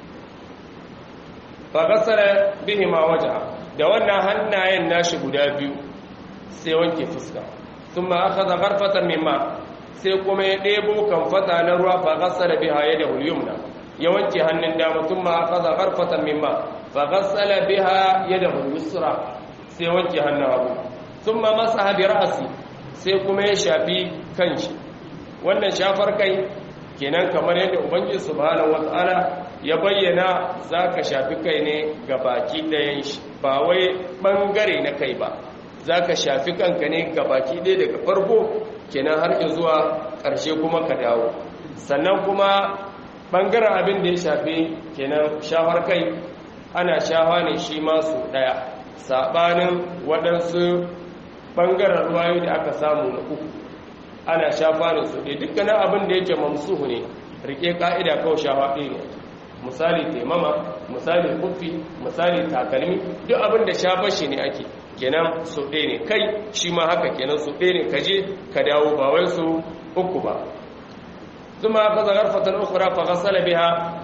fa gasara bihi ma waja da wannan hannayen nashi guda biyu sai wanke fuska thumma akhadha gharfatan mimma sai kuma ya debo kamfata na ruwa fa gasara biha yadahu al-yumna ya wanke hannun dama thumma akhadha gharfatan mimma fa gasala biha yadahu al-yusra sai wanke hannun hagu thumma masaha bi ra'si sai kuma ya shafi kanshi wannan shafar kai kenan kamar yadda ubangiji subhanahu wata'ala ya bayyana zaka shafi kai ne ga baki ɗayan shi ba wai bangare na kai ba zaka shafi kanka ne ga baki ɗaya daga farko kenan har zuwa ƙarshe kuma ka dawo sannan kuma bangaren abin da ya shafi kenan shafar kai ana shafa ne shi masu ɗaya saɓanin waɗansu bangaren ruwayo da aka samu na uku ana shafa ne su ɗaya dukkanin abin da yake mamsuhu ne rike ka'ida kawai shafa ɗaya ne misali taimama misali kufi misali takalmi duk abin da shafa shi ne ake kenan su ɗaya ne kai shi ma haka kenan su ɗaya ne kaje ka dawo ba wai su uku ba zuma aka zagar fatan ukura fa gasala biha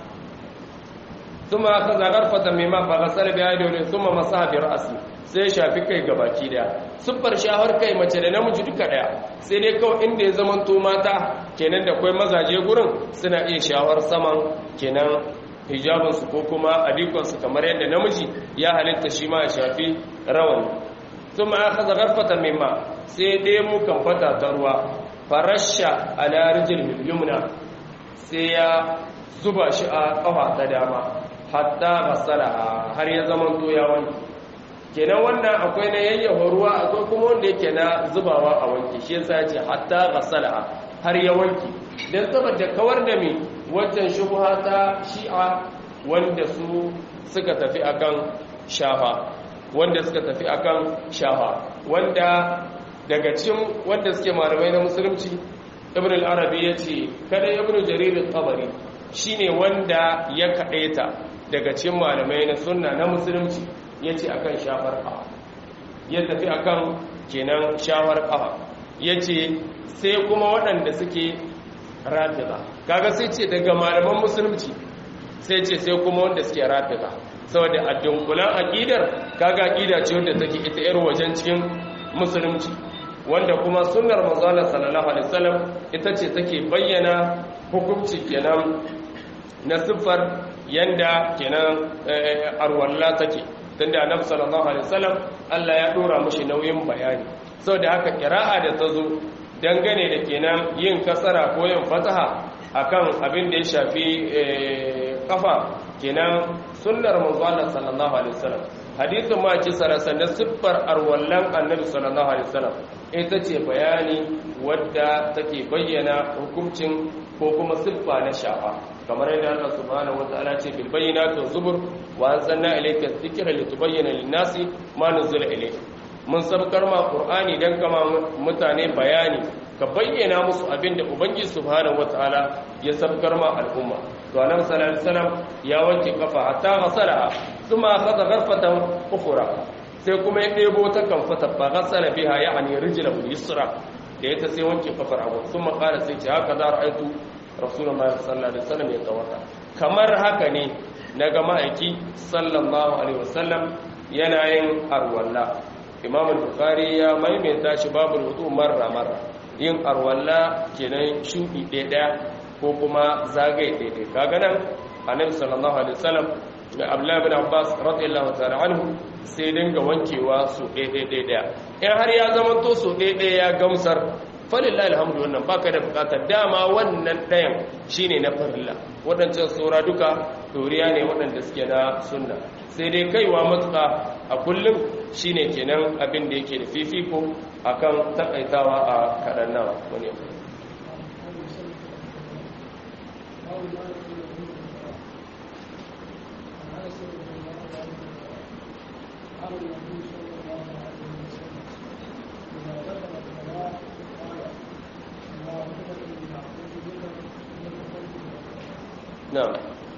zuma aka zagar fatan mimma fa gasala biha dole zuma masaha bi ra'si sai shafi kai gabaki daya siffar shahar kai mace da namiji duka daya sai dai kawai inda ya zaman to mata kenan da kwai mazaje gurin suna iya shawar saman kenan hijabinsu ko kuma adikonsu kamar yadda namiji ya halitta shi ma ya shafi rawani sun ma aka zagarfata mimma sai dai mu kan fata ta ruwa farasha a larijin yumna sai ya zuba shi a kafa ta dama hatta gasala har ya zaman to ya wanke kenan wannan akwai na yayyafa ruwa akwai kuma wanda yake na zubawa a wanke shi yasa ce hatta ghasala har ya wanke dan saboda kawar da me wancan shubha ta shi'a wanda su suka tafi akan shafa wanda suka tafi akan shafa wanda daga cikin wanda suke malamai na musulunci ibn al-arabi yace kada ibn jarir al-tabari shine wanda ya kadaita daga cikin malamai na sunna na musulunci ya ce akan shafar ƙafa ya tafi akan kenan shawar ƙafa ya ce sai kuma waɗanda suke rafida kaga sai ce daga malaman musulunci sai ce sai kuma wanda suke rafida saboda a dunkulan aƙidar kaga aƙida ce wanda take ita yar wajen cikin musulunci wanda kuma sunnar manzala sallallahu alaihi wasallam ita ce take bayyana hukunci kenan na siffar yanda kenan arwalla take tunda annabi sallallahu alaihi wasallam Allah ya dora mushi nauyin bayani saboda haka qira'a da tazo dangane da kenan yin kasara ko yin fataha akan abin da ya shafi kafa kenan sunnar manzo Allah sallallahu alaihi wasallam hadisin ma ce sarasan da siffar arwallan annabi sallallahu alaihi wasallam ita ce bayani wadda take bayyana hukuncin ko kuma siffa na shafa kamar yadda Allah subhanahu wataala ce bil bayyinati waz zubur wa anzalna ilayka dhikra litubayyana lin-nasi ma nuzila ilayka mun sabkar ma qur'ani dan kama mutane bayani ka bayyana musu abinda ubangiji subhanahu wataala ya sabkar ma al'umma to annabi sallallahu alaihi wasallam ya wanke kafa hatta ghasala thumma akhadha gharfatan ukhra sai kuma ya ɗebo ta kamfata ba gasala biha ya'ani rijlahu yusra da ita sai wanke kafar abu sun makara sai ce haka za ra'aitu rasulullahi sallallahu alaihi wasallam ya tawata kamar haka ne na ga ma'aiki sallallahu alaihi wasallam yana yin arwalla imam al-bukhari ya maimaita shi babu wudu marra marra yin arwalla kenan shudi ɗaya ko kuma zagaye ɗaya kaga nan annabi sallallahu alaihi wasallam da abdullahi bin abbas radiyallahu ta'ala anhu sai dinga wankewa su ɗaya ɗaya in har ya zama to su ɗaya ya gamsar falillahi alhamdu wannan baka da bukatar dama wannan ɗayan shine na farilla waɗancan saura duka doriya ne waɗanda suke na sunna sai dai kaiwa matuƙa a kullum shine kenan abin da yake da fifiko akan takaitawa a kaɗan nawa wani na'am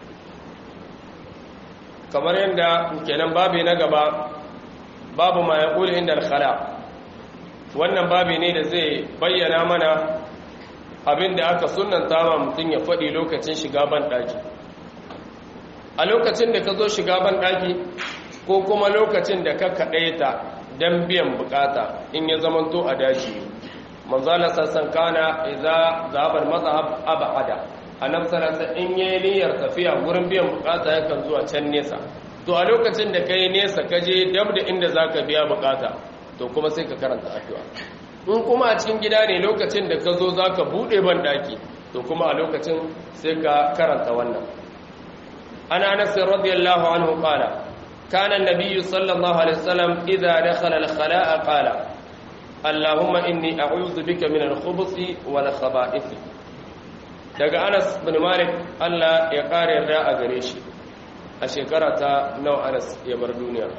kamar yadda kenan babi na gaba babu ma yaqulu inda al-khala wannan babi ne da zai bayyana mana abinda aka sunnanta ma mutum ya faɗi lokacin shiga ban daki a lokacin da ka zo shiga ban daki ko kuma lokacin da ka kaɗaita don biyan bukata in ya zamanto a daji manzala sassan kana idza zabar mazhab abada annab sallallahu in yayi niyyar tafiya gurin biyan bukata yakan zuwa can nesa to a lokacin da kai nesa ka je dab da inda zaka biya bukata to kuma sai ka karanta addu'a in kuma a cikin gida ne lokacin da ka zo zaka bude ban daki to kuma a lokacin sai ka karanta wannan ana anas radiyallahu anhu qala kana an-nabiy sallallahu alaihi wasallam idza dakhala al-khala'a qala اللهم إني أعوذ بك من الخبث والخبائث daga Anas bin Malik Allah ya kare yarda a gare shi a shekara ta nawa Anas ya bar duniya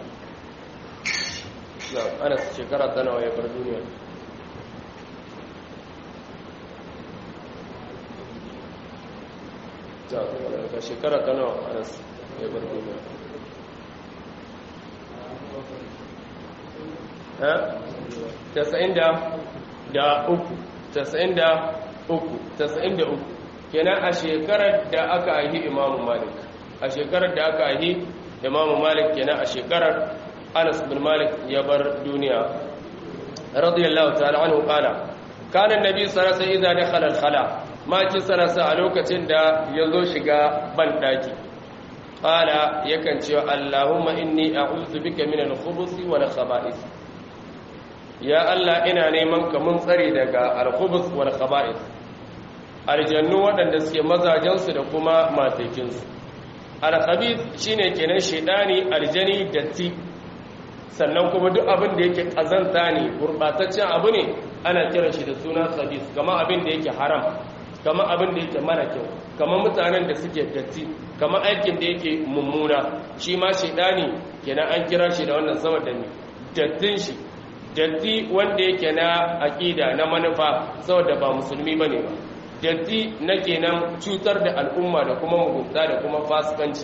na Anas shekara ta nawa ya bar duniya ta shekara ta nawa Anas ya bar duniya tasa'in da uku tasa'in da uku tasa'in da uku kenan a shekarar da aka ahi imamu malik a shekarar da aka ahi imamu malik kenan a shekarar anas bin malik ya bar duniya radiyallahu ta'ala anhu qala kana annabi sallallahu alaihi wasallam idza dakhala al-khala ma kin sanasa a lokacin da yazo shiga ban daki qala yakan ce allahumma inni a'udhu bika min al-khubuthi wal khaba'ith ya Allah ina neman ka mun tsare daga al-khubus wal khaba'ith aljannu waɗanda suke mazajensu da kuma matekinsu al-khabith shine kenan shedani aljani datti sannan kuma duk abin da yake kazanta ne gurbataccen abu ne ana kiran shi da suna khabith kamar abin da yake haram kamar abin da yake mara kyau kamar mutanen da suke datti kamar aikin da yake mummuna shi ma shedani kenan an kira shi da wannan saboda ne dattin shi datti wanda yake na aƙida na manufa saboda ba musulmi bane ba datti na kenan cutar da al'umma da kuma mugunta da kuma fasikanci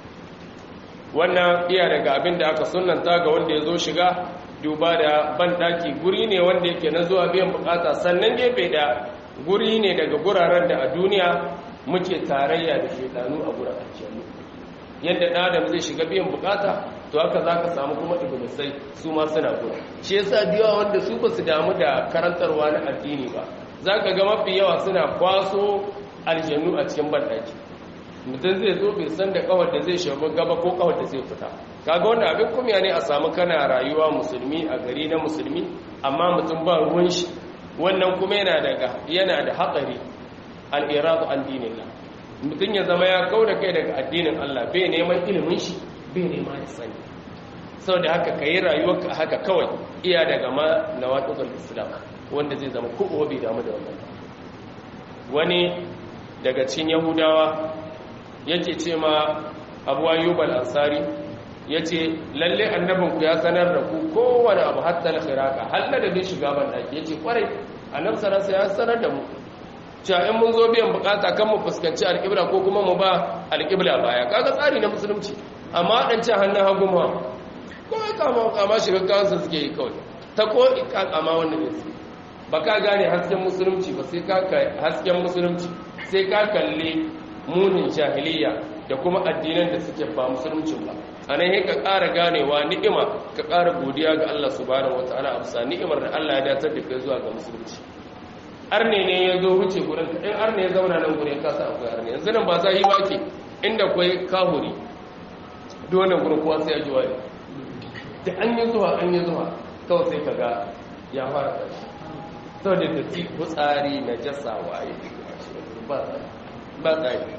wannan iya daga abin da aka sunanta ga wanda ya zo shiga duba da banɗaki guri ne wanda yake na zuwa biyan bukata sannan gefe da guri ne daga guraren da a duniya muke tarayya da shekaru a guraren mu yadda ɗan adam zai shiga biyan bukata to haka za ka samu kuma iblisai su ma suna gura shi yasa da wanda su ba su damu da karantarwa na addini ba za ka ga mafi yawa suna kwaso aljannu a cikin banɗaki mutum zai zo bai san da kawar da zai shabu gaba ko kawar da zai fita kaga wanda abin kumya ne a samu kana rayuwa musulmi a gari na musulmi amma mutum ba ruwan shi wannan kuma yana daga yana da hatsari al-iradu an dinillah mutum ya zama ya kau da kai daga addinin Allah bai neman ilimin shi bai neman ya sani saboda haka kai rayuwarka haka kawai iya daga ma nawatul islam wanda zai zama ko bai damu da wannan wani daga cikin yahudawa yake ce ma abu ayyub al-ansari yace lalle annabinku ya sanar da ku kowane abu hatta al-khiraqa halla da bin shiga ban daki yace kwarai annabi sallallahu alaihi ya sanar da mu cewa in mun zo biyan bukata kan mu fuskanci alƙibla ko kuma mu ba alƙibla baya kaga tsari na musulunci amma wadancan hannun hagu ma ko kama kama shiga kansu suke yi kawai ta ko kama wannan ne ba ka gane hasken musulunci ba sai ka hasken musulunci sai ka kalle munin jahiliya da kuma addinan da suke ba musulunci ba a nan ka ƙara ganewa ni'ima ka ƙara godiya ga Allah subhanahu wataala a bisa ni'imar da Allah ya datar da kai zuwa ga musulunci arne ne ya zo wuce gurin ka in arne ya zauna nan gurin ka sa akwai arne yanzu nan ba za yi ba ke inda akwai kahuri dole gurin kowa sai ya ji wani da an yi zuwa an yi zuwa kawai sai ka ga ya fara tashi sau da ta ci kutsari na jasa waye ba tsari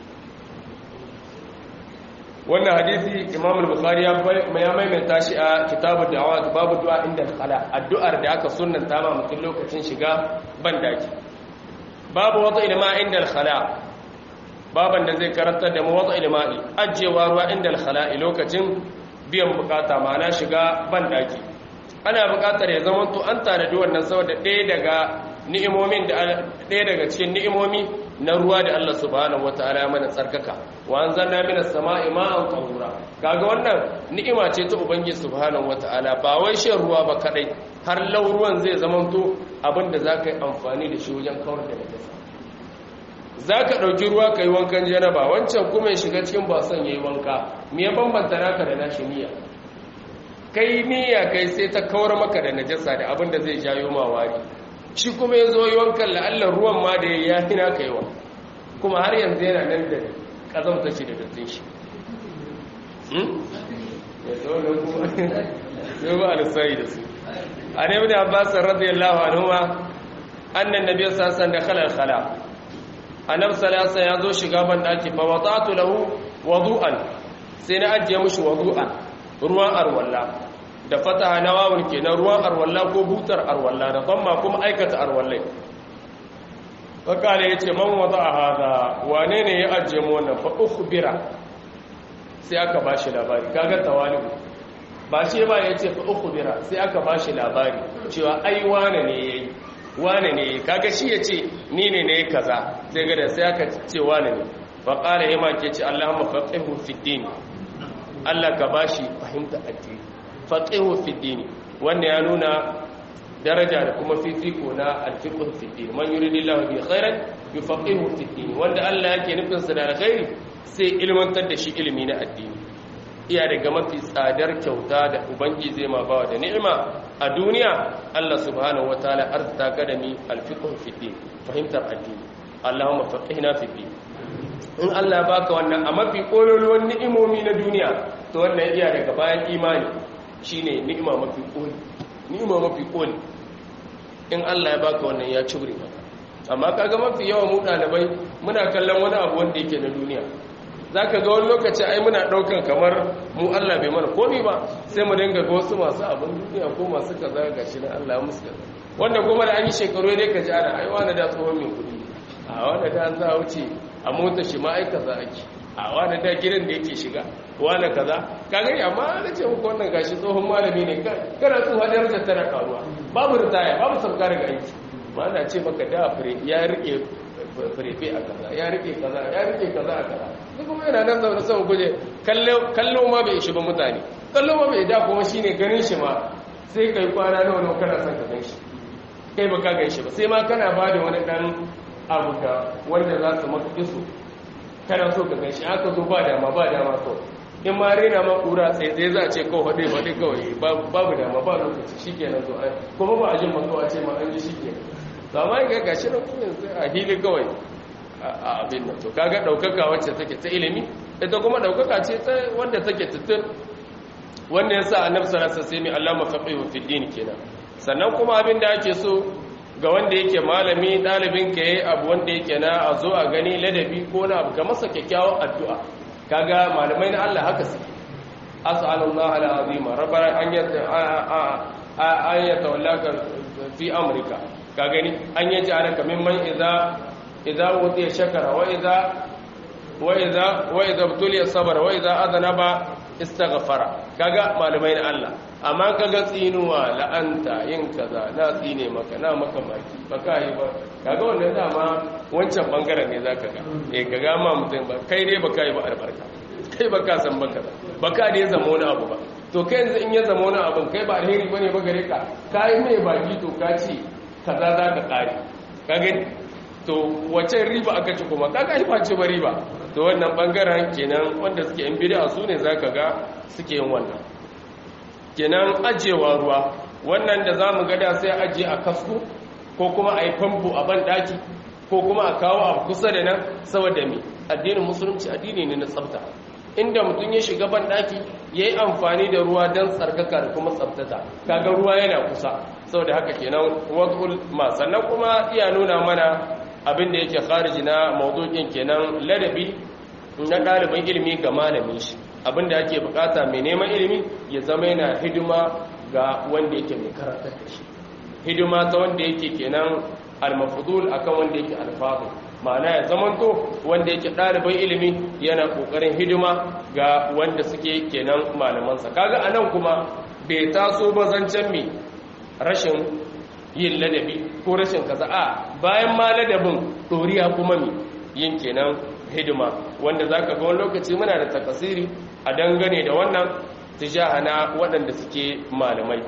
wannan hadisi imam al-bukhari ya maimaita shi a kitabu da'awa babu du'a inda khala addu'ar da aka sunnanta ma mutum lokacin shiga bandaki babu wata ilma inda khala baban da zai karanta da mu wata ilma'i ajewa ruwa inda khala lokacin biyan bukata ma'ana shiga bandaki ana bukatar ya zama to an tanadi wannan saboda ɗaya daga ni'imomin da ɗaya daga cikin ni'imomi na ruwa da Allah subhanahu wataala ya mana tsarkaka wa anzalna minas sama'i ma'an tahura kaga wannan ni'ima ce ta ubangiji subhanahu wataala ba wai shan ruwa ba kadai har lauruwan zai zamanto abinda zaka yi amfani da shi wajen kawar da najasa zaka dauki ruwa kai wankan janaba wancan kuma ya shiga cikin basan yayi wanka me ya bambanta naka da nashi niyya kai niyya kai sai ta kawar maka da najasa da abinda zai jayo ma wari shi kuma ya zo yi wankan la'allar ruwan ma da ya hina ka yawa kuma har yanzu yana nan da ƙazamta shi da dattin shi ya tsohon kuma zai ba alisari da su a ne bin abbasar radiyallahu anhuwa annan nabi sassan da khalar khala annab salasa ya zo shiga ban daki fa wata'tu lahu wadu'an sai na ajiye mushi wadu'an ruwan arwalla da fataha na wawun kenan ruwan arwalla ko butar arwalla da zamma kuma aikata arwallai fakale ya ce man wata a hada wane ne ya ajiye mu wannan fa ukhbira sai aka ba shi labari kaga tawali'u ba shi ba ya ce fa ukhbira sai aka ba shi labari cewa ai wane ne yayi wane ne yayi kaga shi ya ce ni ne ne kaza sai ga da sai aka ce wane ne fa qala yama ke ce Allahumma faqihu fid din Allah ka bashi fahimta addini faqihu fi dini wanda ya nuna daraja da kuma fifiko na alfiqhu fi dini man yuridillahu bi khairan yufaqihu fi dini wanda Allah yake nufin sa da alkhairi sai ilmantar da shi ilimi na addini iya daga mafi tsadar kyauta da ubangi zai ma bawa da ni'ima a duniya Allah subhanahu wataala arzuta kadami alfiqhu fi dini fahimtar addini Allahumma faqihna fi dini in Allah baka wannan a mafi kololuwan ni'imomi na duniya to wannan iya daga bayan imani shine ni'ima mafi koli ni'ima mafi koli in Allah ya baka wannan ya cure maka amma kaga mafi yawa mu dalibai muna kallon wani abu wanda yake na duniya zaka ga wani lokaci ai muna daukan kamar mu Allah bai mana komai ba sai mu dinga ga wasu masu abin duniya ko masu kaza gashi na Allah musu wanda kuma da an yi shekaru ne ka ji ana ai wani da tsohon mai kudi a wani da an za wuce a mota shi ma ai kaza ake a wani da gidan da yake shiga wani kaza kaga amma na ce muku wannan gashi tsohon malami ne kana tsohon darajar tana karuwa babu ritaya babu sauka daga aiki ma na ce maka da fure ya rike furefe a kaza ya rike kaza ya rike kaza a kaza duk kuma yana nan zaune sama guje kallo ma bai ishi ba mutane kallo ma bai da kuma shine ganin shi ma sai kai kwana nawa nawa kana son ka gan shi kai ba ka gan shi ba sai ma kana ba da wani dan abu ka wanda za su maka iso kana so ka gan shi aka zo ba dama ba dama kawai in ma rena ma kura sai sai za a ce kawai haɗe haɗe kawai babu dama ba lokaci shi kenan zo kuma ba a jin mako a ce ma an ji shi kenan to amma ga gashi na kuma yanzu a hili kawai a abin nan to kaga ɗaukaka wacce take ta ilimi ita kuma ɗaukaka ce ta wanda take tutun wanda ya sa annabi sallallahu alaihi wasallam Allah mafaqihu fi din kenan sannan kuma abin da ake so ga wanda yake malami dalibin ka yayi abu wanda yake na a zo a gani ladabi ko na abu ka masa kyakkyawan addu'a kaga malamai na Allah haka suke as'alullah al'azima rabbana an yata an yatawallaka fi amrika ka gani an yaji alaka mimman idza idza wudiya shakara wa idza wa idza wa idza butuliya sabara wa idza adnaba istaghfara kaga malamai na Allah amma kaga tsinuwa la'anta yin kaza na tsine maka na maka maki baka yi ba kaga wannan dama wancan bangaren ne zaka ga eh kaga ma mutum ba kai dai baka yi ba albarka kai baka san baka baka ne zama wani abu ba to kai yanzu in ya zama wani abin kai ba alheri bane ba gare ka kai mai baki to ka ce kaza za ka kare ka gani to wace riba aka ci kuma ka kai face ba riba to wannan bangaren kenan wanda suke yan bid'a su ne zaka ga suke yin wannan kenan ajewa ruwa wannan da zamu ga da sai aje a kasko ko kuma a yi famfo a ban daki ko kuma a kawo a kusa da nan saboda me addinin musulunci addini ne na tsafta inda mutum ya shiga ban daki ya yi amfani da ruwa don tsarkaka da kuma tsaftata kaga ruwa yana kusa saboda haka kenan wadul ma sannan kuma iya nuna mana abin da yake khariji na mawdu'in kenan ladabi na ɗalibin ilimi ga malamin shi abin da ake bukata mai neman ilimi ya zama yana hidima ga wanda yake mai karantar da shi hidima ta wanda yake kenan almafudul akan wanda yake alfadul ma'ana ya zamanto wanda yake ɗaliban ilimi yana ƙoƙarin hidima ga wanda suke kenan malamansa kaga anan kuma bai taso ba zancen mai rashin yin ladabi ko rashin kaza a bayan ma ladabin ɗoriya kuma mai yin kenan hidima wanda za ka ga wani lokaci muna da takasiri a dangane da wannan tijahana waɗanda suke malamai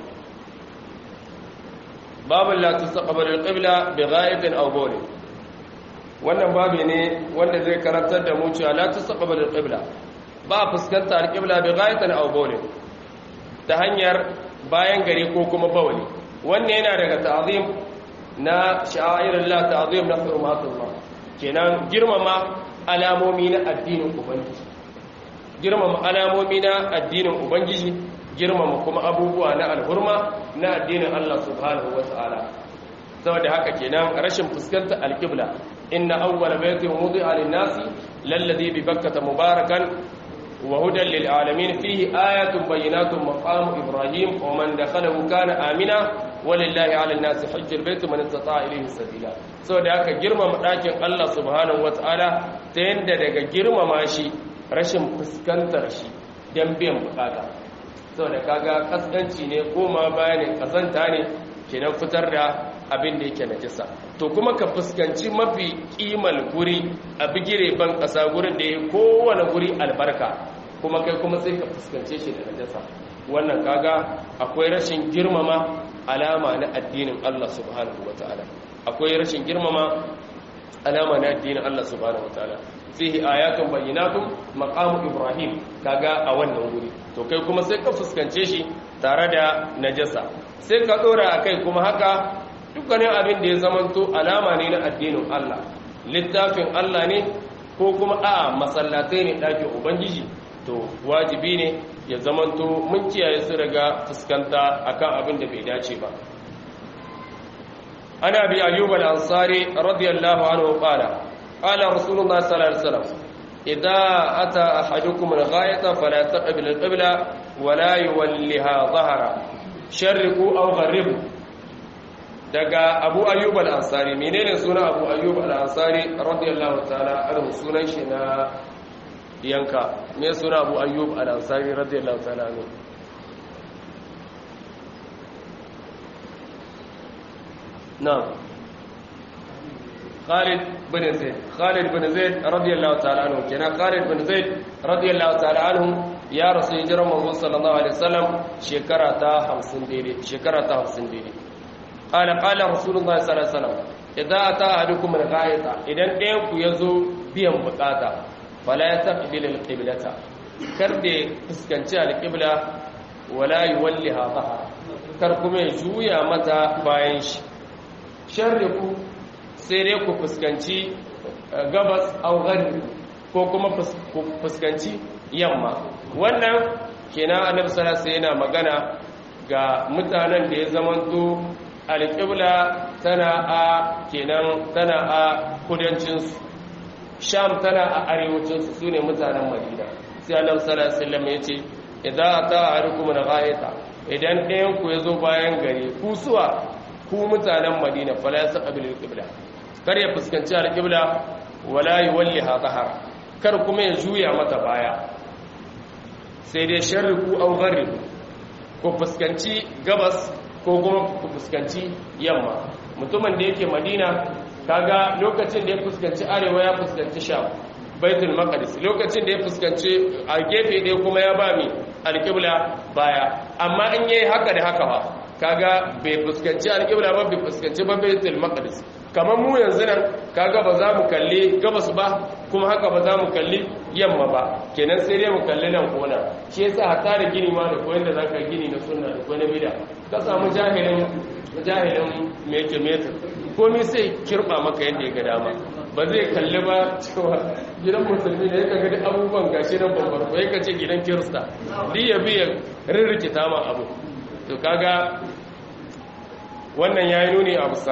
babin la tustaqbalu al-qibla bi ghaibin aw bawlin wannan babi ne wanda zai karantar da mu cewa la tustaqbalu al-qibla ba fuskanta al-qibla bi ghaibin aw bawlin ta hanyar bayan gari ko kuma bawli wannan yana daga ta'zim na sha'irillah ta'zim na hurmatullah kenan girmama alamomi na addinin ubangiji girmama alamomi na addinin ubangiji girmama kuma abubuwa na alhurma na addinin Allah subhanahu wata'ala saboda haka kenan rashin fuskanta alqibla inna awwala baytin wudi'a lin-nasi lalladhi bi bakkata mubarakan wa hudan lil alamin fihi ayatun bayyinatun maqamu ibrahim wa man dakhalahu kana amina walillahi 'ala an-nasi hajjul bayt man istata'a ilayhi sabila saboda haka girmama dakin Allah subhanahu wata'ala ta yanda daga girmama shi rashin fuskantar shi dan biyan bukata saboda kaga kaskanci ne koma bayanin kazanta ne kenan fitar da abin da yake najisa to kuma ka fuskanci mafi kimal guri a bigire ban kasa gurin da ya kowane guri albarka kuma kai kuma sai ka fuskance shi da najasa wannan kaga akwai rashin girmama alama na addinin Allah subhanahu wataala akwai rashin girmama alama na addinin Allah subhanahu wataala fihi ayatun bayyinatun maqamu ibrahim kaga a wannan guri to kai kuma sai ka fuskance shi tare da najasa sai ka dora akai kuma haka dukkanin abin da ya zamanto alama ne na addinin Allah littafin Allah ne ko kuma a masallatai ne ɗakin ubangiji to wajibi ne ya zamanto mun kiyaye su daga fuskanta akan abin da bai dace ba ana bi ayyub al-ansari radiyallahu anhu qala qala rasulullah sallallahu alaihi wasallam idza ata ahadukum al-ghayata fala taqbil al-qibla wala yuwalliha dhahara sharriqu aw gharribu daga abu ayyub al-ansari menene sunan abu ayyub al-ansari radiyallahu ta'ala anhu sunan shi na yanka me sunan abu ayyub al-ansari radiyallahu ta'ala anhu na'am Khalid bin Zaid Khalid bin Zaid radiyallahu ta'ala anhu kenan Khalid bin Zaid radiyallahu ta'ala anhu ya rasu hijirar manzo sallallahu alaihi wasallam shekara ta 50 daidai shekara ta 50 daidai qala qala rasulullahi sallallahu alaihi wasallam idza ata ahadukum al-ghayata idan ɗayan ku yazo biyan bukata fala yastaqbil al-qiblata kar da fuskanci al-qibla wala yuwalliha dhahara kar kuma ya juya mata bayan shi sharriku sai dai ku fuskanci gabas au gharbi ko kuma fuskanci yamma wannan kenan annabi sallallahu alaihi yana magana ga mutanen da ya zamanto alƙibla tana a kenan tana a kudancinsu sham tana a arewacinsu su ne mutanen madina sai annabi sallallahu alaihi wasallam ya ce idan ata ahadukum al-ghayata idan ɗayan ku yazo bayan gari ku suwa ku mutanen madina fala yastaqbil al-qibla kar ya fuskanci al-qibla wala yuwalliha dhahara kar kuma ya juya mata baya sai dai sharriku aw gharribu ko fuskanci gabas ko kuma ku fuskanci yamma mutumin da yake madina kaga lokacin da ya fuskanci arewa ya fuskanci sham baitul maqdis lokacin da ya fuskanci a gefe ɗaya kuma ya ba mi alƙibla baya amma in yayi haka da haka ba kaga bai fuskanci alƙibla ba bai fuskanci ba baitul maqdis kamar mu yanzu nan kaga ba za mu kalli gabas ba kuma haka ba za mu kalli yamma ba kenan sai dai mu kalli nan kona shi yasa hatta da gini ma da koyon da zaka gini na sunna da koyon bid'a ka samu jahilin jahilin meke meter komai sai kirba maka yadda ya ga dama ba zai kalli ba cewa gidan musulmi da ya kaga duk abubuwan gashi nan babbar ko ya ce gidan kirista duk ya biya rirrikita ma abu to kaga wannan yayi nuni a bisa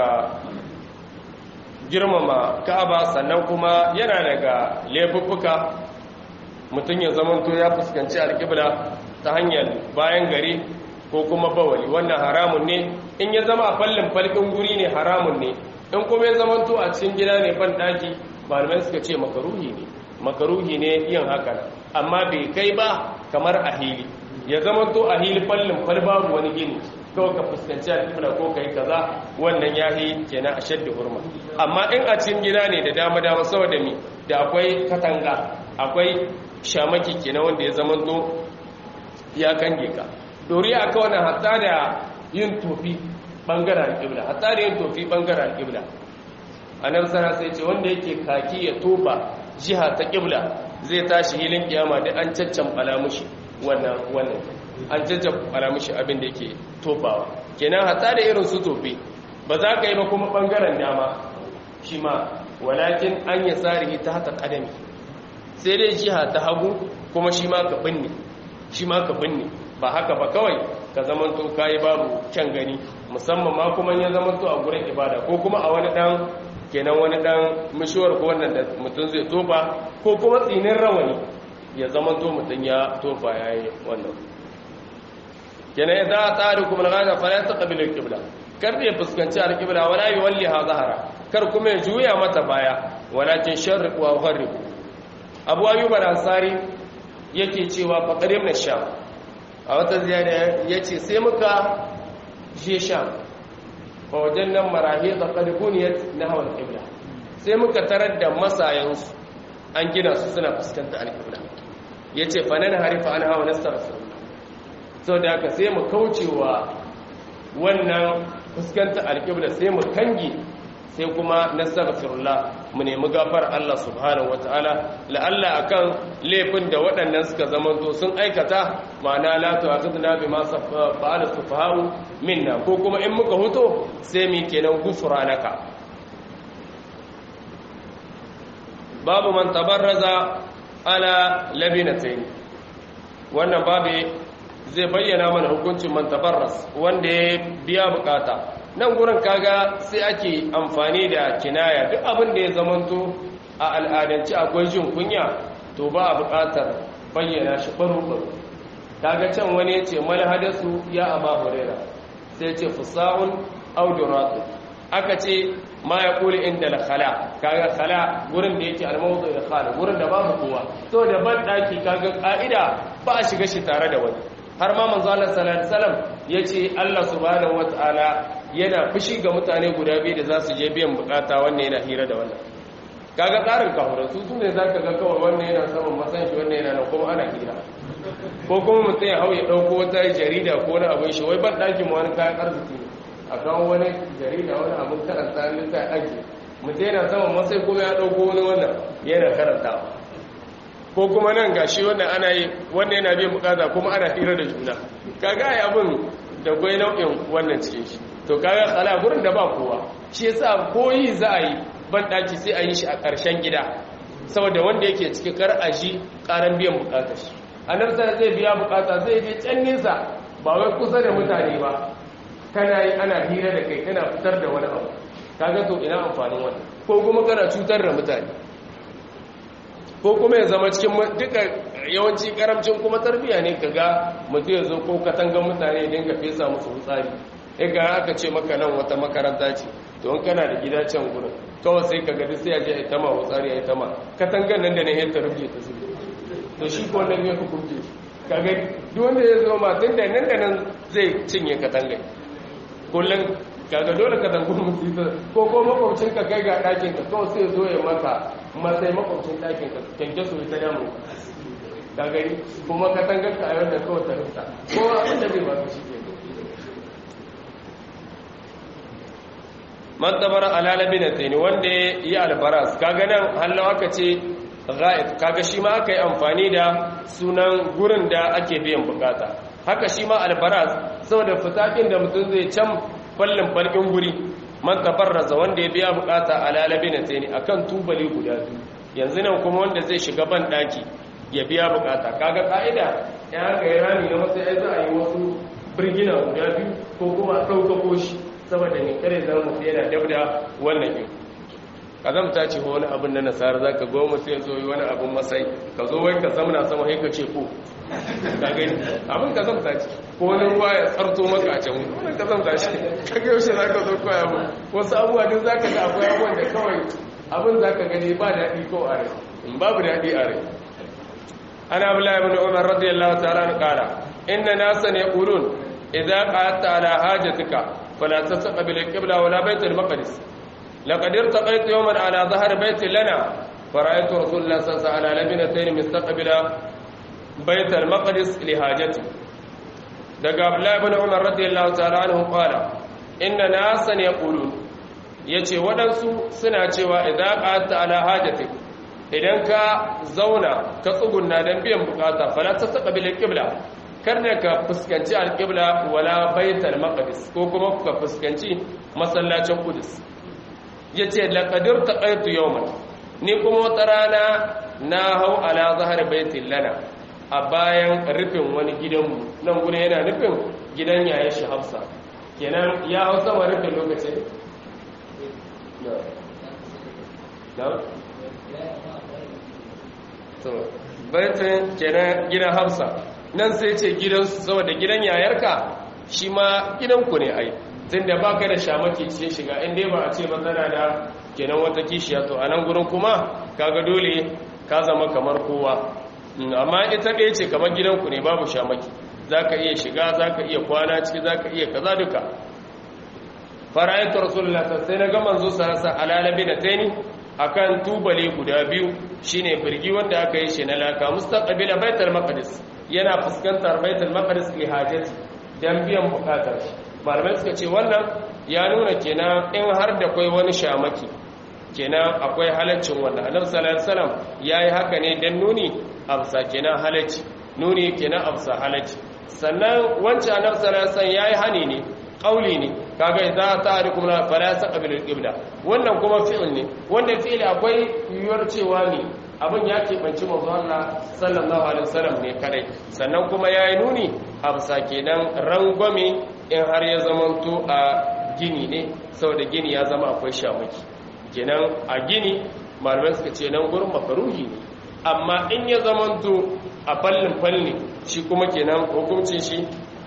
girmama ka'aba sannan kuma yana daga laifuffuka mutum ya zamanto ya fuskanci alƙibla ta hanyar bayan gari ko kuma bawali wannan haramun ne in ya zama a fallin falkin guri ne haramun ne in kuma ya zamanto a cikin gida ne ban daki malamai suka ce makaruhi ne makaruhi ne yin haka amma bai kai ba kamar a hili ya zamanto a hili fallin fal babu wani gini kawai ka fuskanci alƙibla ko kai kaza wannan yahi kenan a shaddi hurma amma in a cikin gida ne da dama dama saboda mi da akwai katanga akwai shamaki kenan wanda ya zamanto ya kange ka dori aka wannan hatta da yin tofi bangaren alƙibla hatta da yin tofi bangaren alƙibla annabi sana sai ce wanda yake kaki ya tofa jiha ta ƙibla zai tashi hilin kiyama da an caccan mushi wannan wannan an caccabara mishi abin da yake tofawa kenan hatta da irin su tofe ba za ka yi ba kuma bangaren dama shi ma walakin an yi tsarihi ta hata kadami sai dai jiha ta hagu kuma shi ma ka binne shi ma ka binne ba haka ba kawai ka zamanto kayi babu kyan gani musamman ma kuma ya zamanto a gurin ibada ko kuma a wani dan kenan wani dan mishuwar ko wannan da mutum zai tofa ko kuma tsinin rawani ya zamanto mutum ya tofa yayi wannan kenan idza atarikum al-ghada fala taqbilu al-qibla kar ya fuskanci al-qibla wala yuwalliha zahara kar kuma ya juya mata baya walakin sharriq wa gharib abu ayyub al-ansari yake cewa fa qadim na sham a wata ziyara yace sai muka je sham fa wajannan marahid qad buniyat nahwa al-qibla sai muka tarar da masayansu an gina su suna fuskanta al-qibla yace fa nan harifa an hawa nastaghfir sau da haka sai mu kaucewa wannan fuskanta alƙibla sai mu kangi sai kuma nasarar mu nemi gafar Allah subhanahu wata'ala la'alla akan laifin da waɗannan suka zamanto sun aikata ma'ana la tu'akhidna bima fa'ala sufaha'u minna ko kuma in muka huto sai mu kenan gufranaka babu man tabarraza ala labinatayn wannan babu zai bayyana mana hukuncin mantabarras wanda ya biya bukata nan gurin kaga sai ake amfani da kinaya duk abin da ya zamanto a al'adance akwai jin kunya to ba a bukatar bayyana shi baro-baro kaga can wani ya ce malhadasu ya aba hurera sai ce fusa'un auduratu aka ce ma ya kuli inda da khala kaga khala gurin da yake almawdu da khala gurin da babu kowa to da ban daki kaga ka'ida ba a shiga shi tare da wani har ma manzo Allah sallallahu alaihi wasallam yace Allah subhanahu wataala yana fushi ga mutane guda biyu da za su je biyan bukata wannan yana hira da wannan kaga tsarin kafuran su sune zaka ga kawai wannan yana saman masan shi wannan yana nan kuma ana hira ko kuma mutum ya hau ya dauko wata jarida ko wani abin shi wai ban dakin mu wani kayan arziki ne a kawo wani jarida wani abin karanta ne sai aji mutum yana saman masai kuma ya dauko wani wannan yana karantawa ko kuma nan gashi wannan ana yi wannan yana biyan bukata kuma ana hira da juna kaga ai abin da gwai nau'in wannan cikin shi to kaga kala gurin da ba kowa shi yasa koyi za a yi ban daki sai a yi shi a ƙarshen gida saboda wanda yake cikin kar a ji ƙaran biyan bukata shi annabi sai zai biya bukata zai je can nesa ba wai kusa da mutane ba kana yi ana hira da kai kana fitar da wani abu kaga to ina amfanin wannan ko kuma kana cutar da mutane ko kuma ya zama cikin duka yawanci karamcin kuma tarbiya ne kaga mutum ya zo ko katangan mutane ya dinga fesa musu hutsari ga aka ce maka nan wata makaranta ce to in kana da gida can gurin kawai sai ka gadi sai ya je ita ma hutsari ya ita ma katangan nan da ne ya rufe ta su to shi ko nan ya hukunce kaga duk wanda ya zo ma tun da nan da nan zai cinye katangan kullum kaga dole ka zango musu ko ko makwabcin ka kai ga ɗakin ka kawai sai zo ya maka matsayi makwabcin ɗakin ka kyanke su ta damu ka gani kuma ka tangar ka ayyar da kawai ta rufta ko abin da zai ba ka shi ke man tabara alalabi na tsini wanda ya yi albaras kaga nan hallawa aka ce ga'ib kaga shi ma aka yi amfani da sunan gurin da ake biyan bukata haka shi ma albaras saboda fitakin da mutum zai can fallin falkin guri man tabarraza wanda ya biya bukata alalabi na tsini akan tubali guda biyu yanzu nan kuma wanda zai shiga ban daki ya biya bukata kaga ka'ida ya ga ya rami na matsayi za a yi wasu birgina guda biyu ko kuma ɗaukako shi saboda ne kare zama mutu yana dab da wannan yin kazamta ce ko wani abin na nasara za ka goma sai zo yi wani abin masai ka zo wai ka zamana sama sai ka ce ko ka gani abin kazamta ce ko wani ruwa ya tsarto maka a can wani kazamta ce ka ga yaushe za ka zo koya mu wasu abubuwa duk za ka ga akwai abubuwan da kawai abin za ka gani ba daɗi ko a rai in babu daɗi a rai ana abdullahi ibn umar radiyallahu ta'ala an qala inna nasan yaqulun idza qa'adta ala hajatika fala tastaqbil al-qibla wala bayt al-maqdis laqad irtaqaytu yawman ala dhahr bayt lana فرأيت رسول الله صلى الله عليه وسلم على لبنتين مستقبل بيت المقدس لحاجته daga Abdullahi ibn Umar radiyallahu ta'ala anhu qala inna nasan yaqulun yace wadansu suna cewa idza qa'ata ala hajatik idan ka zauna ka tsugunna dan biyan bukata fala tastaqbil al-qibla karne ka fuskanci al-qibla wala baitul maqdis ko kuma ka fuskanci masallacin qudus yace laqadir taqaitu yawman ni kuma wata rana na hau ala zahar baitin lana a bayan rufin wani gidanmu nan gune yana nufin gidan yayin shi hafsa kenan ya hau sama rufin lokacin baitin kenan gidan hafsa nan sai ce gidansu saboda gidan yayarka shi ma gidanku ne ai tun da ba ka da shamaki cikin shiga inda ba a ce matsala da kenan wata kishiya to a nan gurin kuma kaga dole ka zama kamar kowa amma ita ɗaya ce kamar gidanku ne babu shamaki za ka iya shiga za ka iya kwana ciki za ka iya kaza duka fara'aitu rasulullah sai na ga manzo sarasa alalabi da taini akan tubale guda biyu shine birgi wanda aka yi shi na laka mustaqbila baitul maqdis yana fuskantar baitul maqdis li hajati dan biyan bukatar shi malamai suka ce wannan ya nuna kenan in har da kai wani shamaki kenan akwai halaccin wannan annabi sallallahu alaihi wasallam yayi haka ne dan nuni amsa kenan halacci nuni kenan amsa halacci sannan wancan annabi sallallahu alaihi wasallam yayi hani ne qauli ne kaga idza ta'arikum la fala taqbilu al-qibla wannan kuma fi'il ne wannan fi'il akwai yiwuwar cewa ne abin ya keɓanci manzo Allah sallallahu alaihi wasallam ne kadai sannan kuma yayi nuni amsa kenan rangwame in har ya zamanto a gini ne saboda gini ya zama akwai shamaki kenan a gini malamai suka ce nan gurin makaruhi ne amma in ya zamanto a fallin falli shi kuma kenan hukuncin shi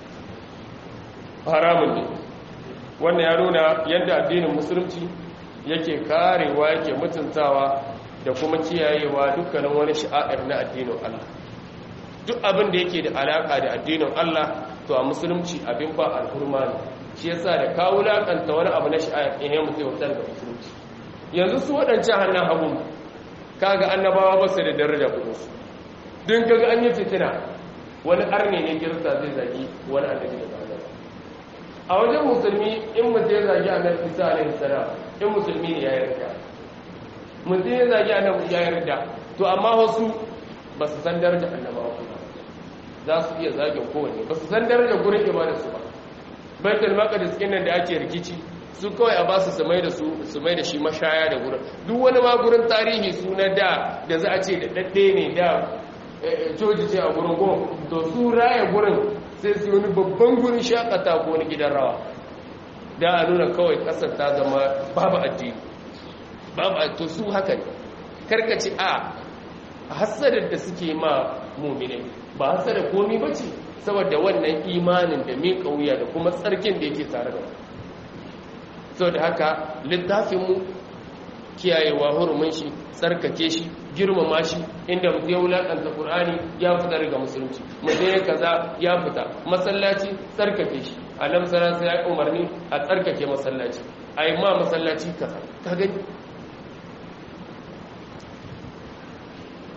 haramun ne wannan ya nuna yadda addinin musulunci yake karewa yake mutuntawa da kuma kiyayewa dukkanin wani sha'a'ir na addinin Allah duk abin da yake da alaka da addinin Allah to a musulunci abin ba alhurma ne shi yasa da kawo lakanta wani abu na sha'a'ir in ya mutu ya da musulunci yanzu su waɗancan hannun hagu kaga annabawa ba su da daraja kudinsu don kaga an yi fitina wani arne ne girta zai zagi wani annabi da ba a wajen musulmi in mutum ya zagi annabi isa alaihi salam in musulmi ne ya yarda mutum ya zagi annabi ya yarda to amma wasu ba su san daraja annabawa kuma za su iya zagin kowanne ba su san daraja gurin ibada su ba baitul maqdis din nan da ake rikici su kawai a basu su mai da su su mai da shi mashaya da gurin duk wani ma gurin tarihi su na da da za a ce da dadde ne da coci ce a gurin goma to su raya gurin sai su wani babban gurin shakata ko wani gidan rawa da a nuna kawai kasar ta zama babu addini babu to su haka ne karkace a hasadar da suke ma mumine ba hasadar komi ba ce saboda wannan imanin da mai kauya da kuma tsarkin da yake tare da sau da haka littafinmu kiyayewa hurumin shi tsarkake shi girmama shi inda mutum ya wulakanta ƙur'ani ya fita daga musulunci mutum ya kaza ya fita masallaci tsarkake shi annabi sallallahu ya yi umarni a tsarkake masallaci a yi ma masallaci kaza ka gani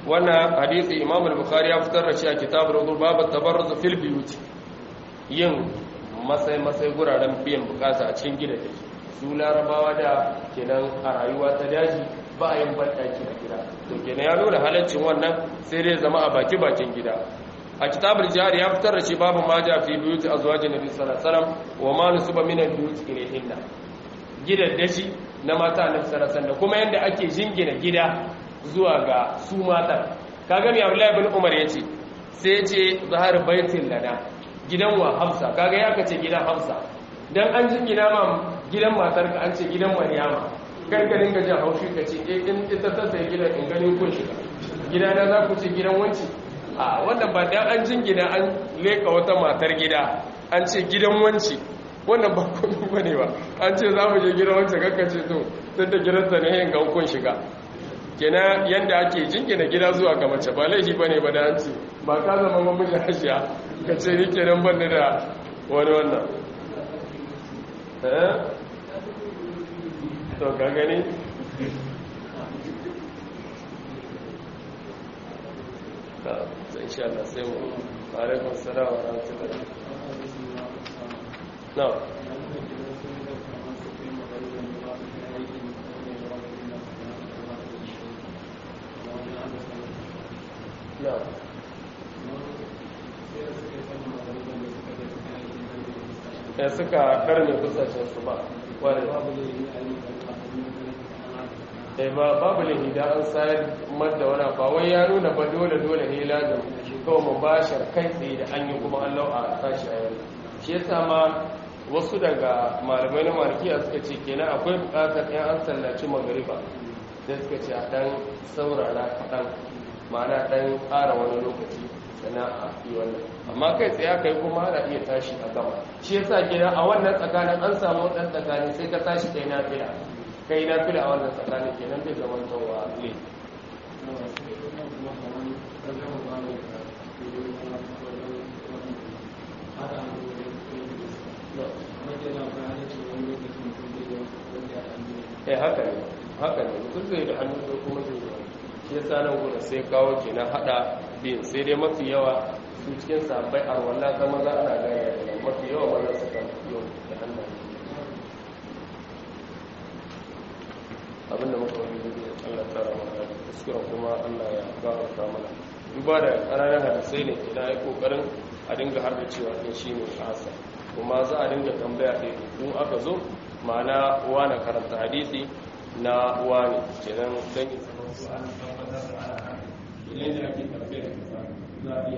wannan hadisi imam al-bukhari ya fitar da shi a kitabul wudu babu tabarruz fil biyut yin masai masai guraren biyan bukata a cikin gida da su larabawa da kenan a rayuwa ta daji ba a yin banɗaki a gida to kenan ya nuna halaccin wannan sai dai zama a baki bakin gida a kitabul jihar ya fitar da shi babu ma ja fi biyut azwajin nabi sallallahu alaihi wasallam wa ma nusuba min al-biyut ilayhinna gidan dashi na mata annabi sallallahu alaihi wasallam kuma yanda ake jingina gida zuwa ga su matan kaga mai Abdullahi ibn Umar yace sai yace zahar baitin lana gidan wa Hafsa kaga ya kace gidan Hafsa dan an jingina ma gidan matar ka an ce gidan Maryama kar ka dinga jin haushi ka ce eh in ita ta sai gidan in ganin kun shiga gidana za ku ce gidan wanci a wannan ba dan an jingina an leka wata matar gida an ce gidan wanci wannan ba komai bane ba an ce za mu je gidan wancan kakkace to tun da gidansa ne yin gaukun shiga kenan yanda ake jingina gida zuwa ga mace ba laifi bane ba da an ce ba ka zama mamijin hashiya ka ce ni kenan ban da wani wannan eh to ka gani ta insha Allah sai mu alaikum salam wa rahmatullahi na na ya suka karni kusashen su ba wani eh ba babu lahi da an sayar madda wani ba wai ya nuna ba dole dole ne lazim kawai mubashar kai tsaye da an yi kuma an lau a tashi a yau shi yasa ma wasu daga malamai na markiya suka ce kenan akwai bukatar yan an sallaci magariba da suka ce a dan saurara kaɗan ma'ana dan ƙara wani lokaci sannan a yi wannan amma kai tsaye aka yi kuma ana iya tashi a gama shi yasa kenan a wannan tsakanin an samu ɗan tsakanin sai ka tashi kai na fila kai na fila a wannan tsakanin kenan bai zama tawa ne eh haka ne haka ne mutum zai da hannu ko kuma zai yi shi ya sa nan gudu sai kawo kenan hada biyu sai dai mafi yawa su cikin sabbai a wannan zama za ana gaya da mafi yawa wannan su kan yau da hannun abinda muka wani gudu Allah tara mana kuskuren kuma Allah ya gafarta mana duba da ƙananan hadisai ne ina yi kokarin a dinga har da cewa ɗin shi ne asa kuma za a dinga tambaya ɗaya in aka zo ma'ana wane karanta hadisi na wane kenan don yi zama su an tabbatar da ana ilai da ake karfe da kasa za a iya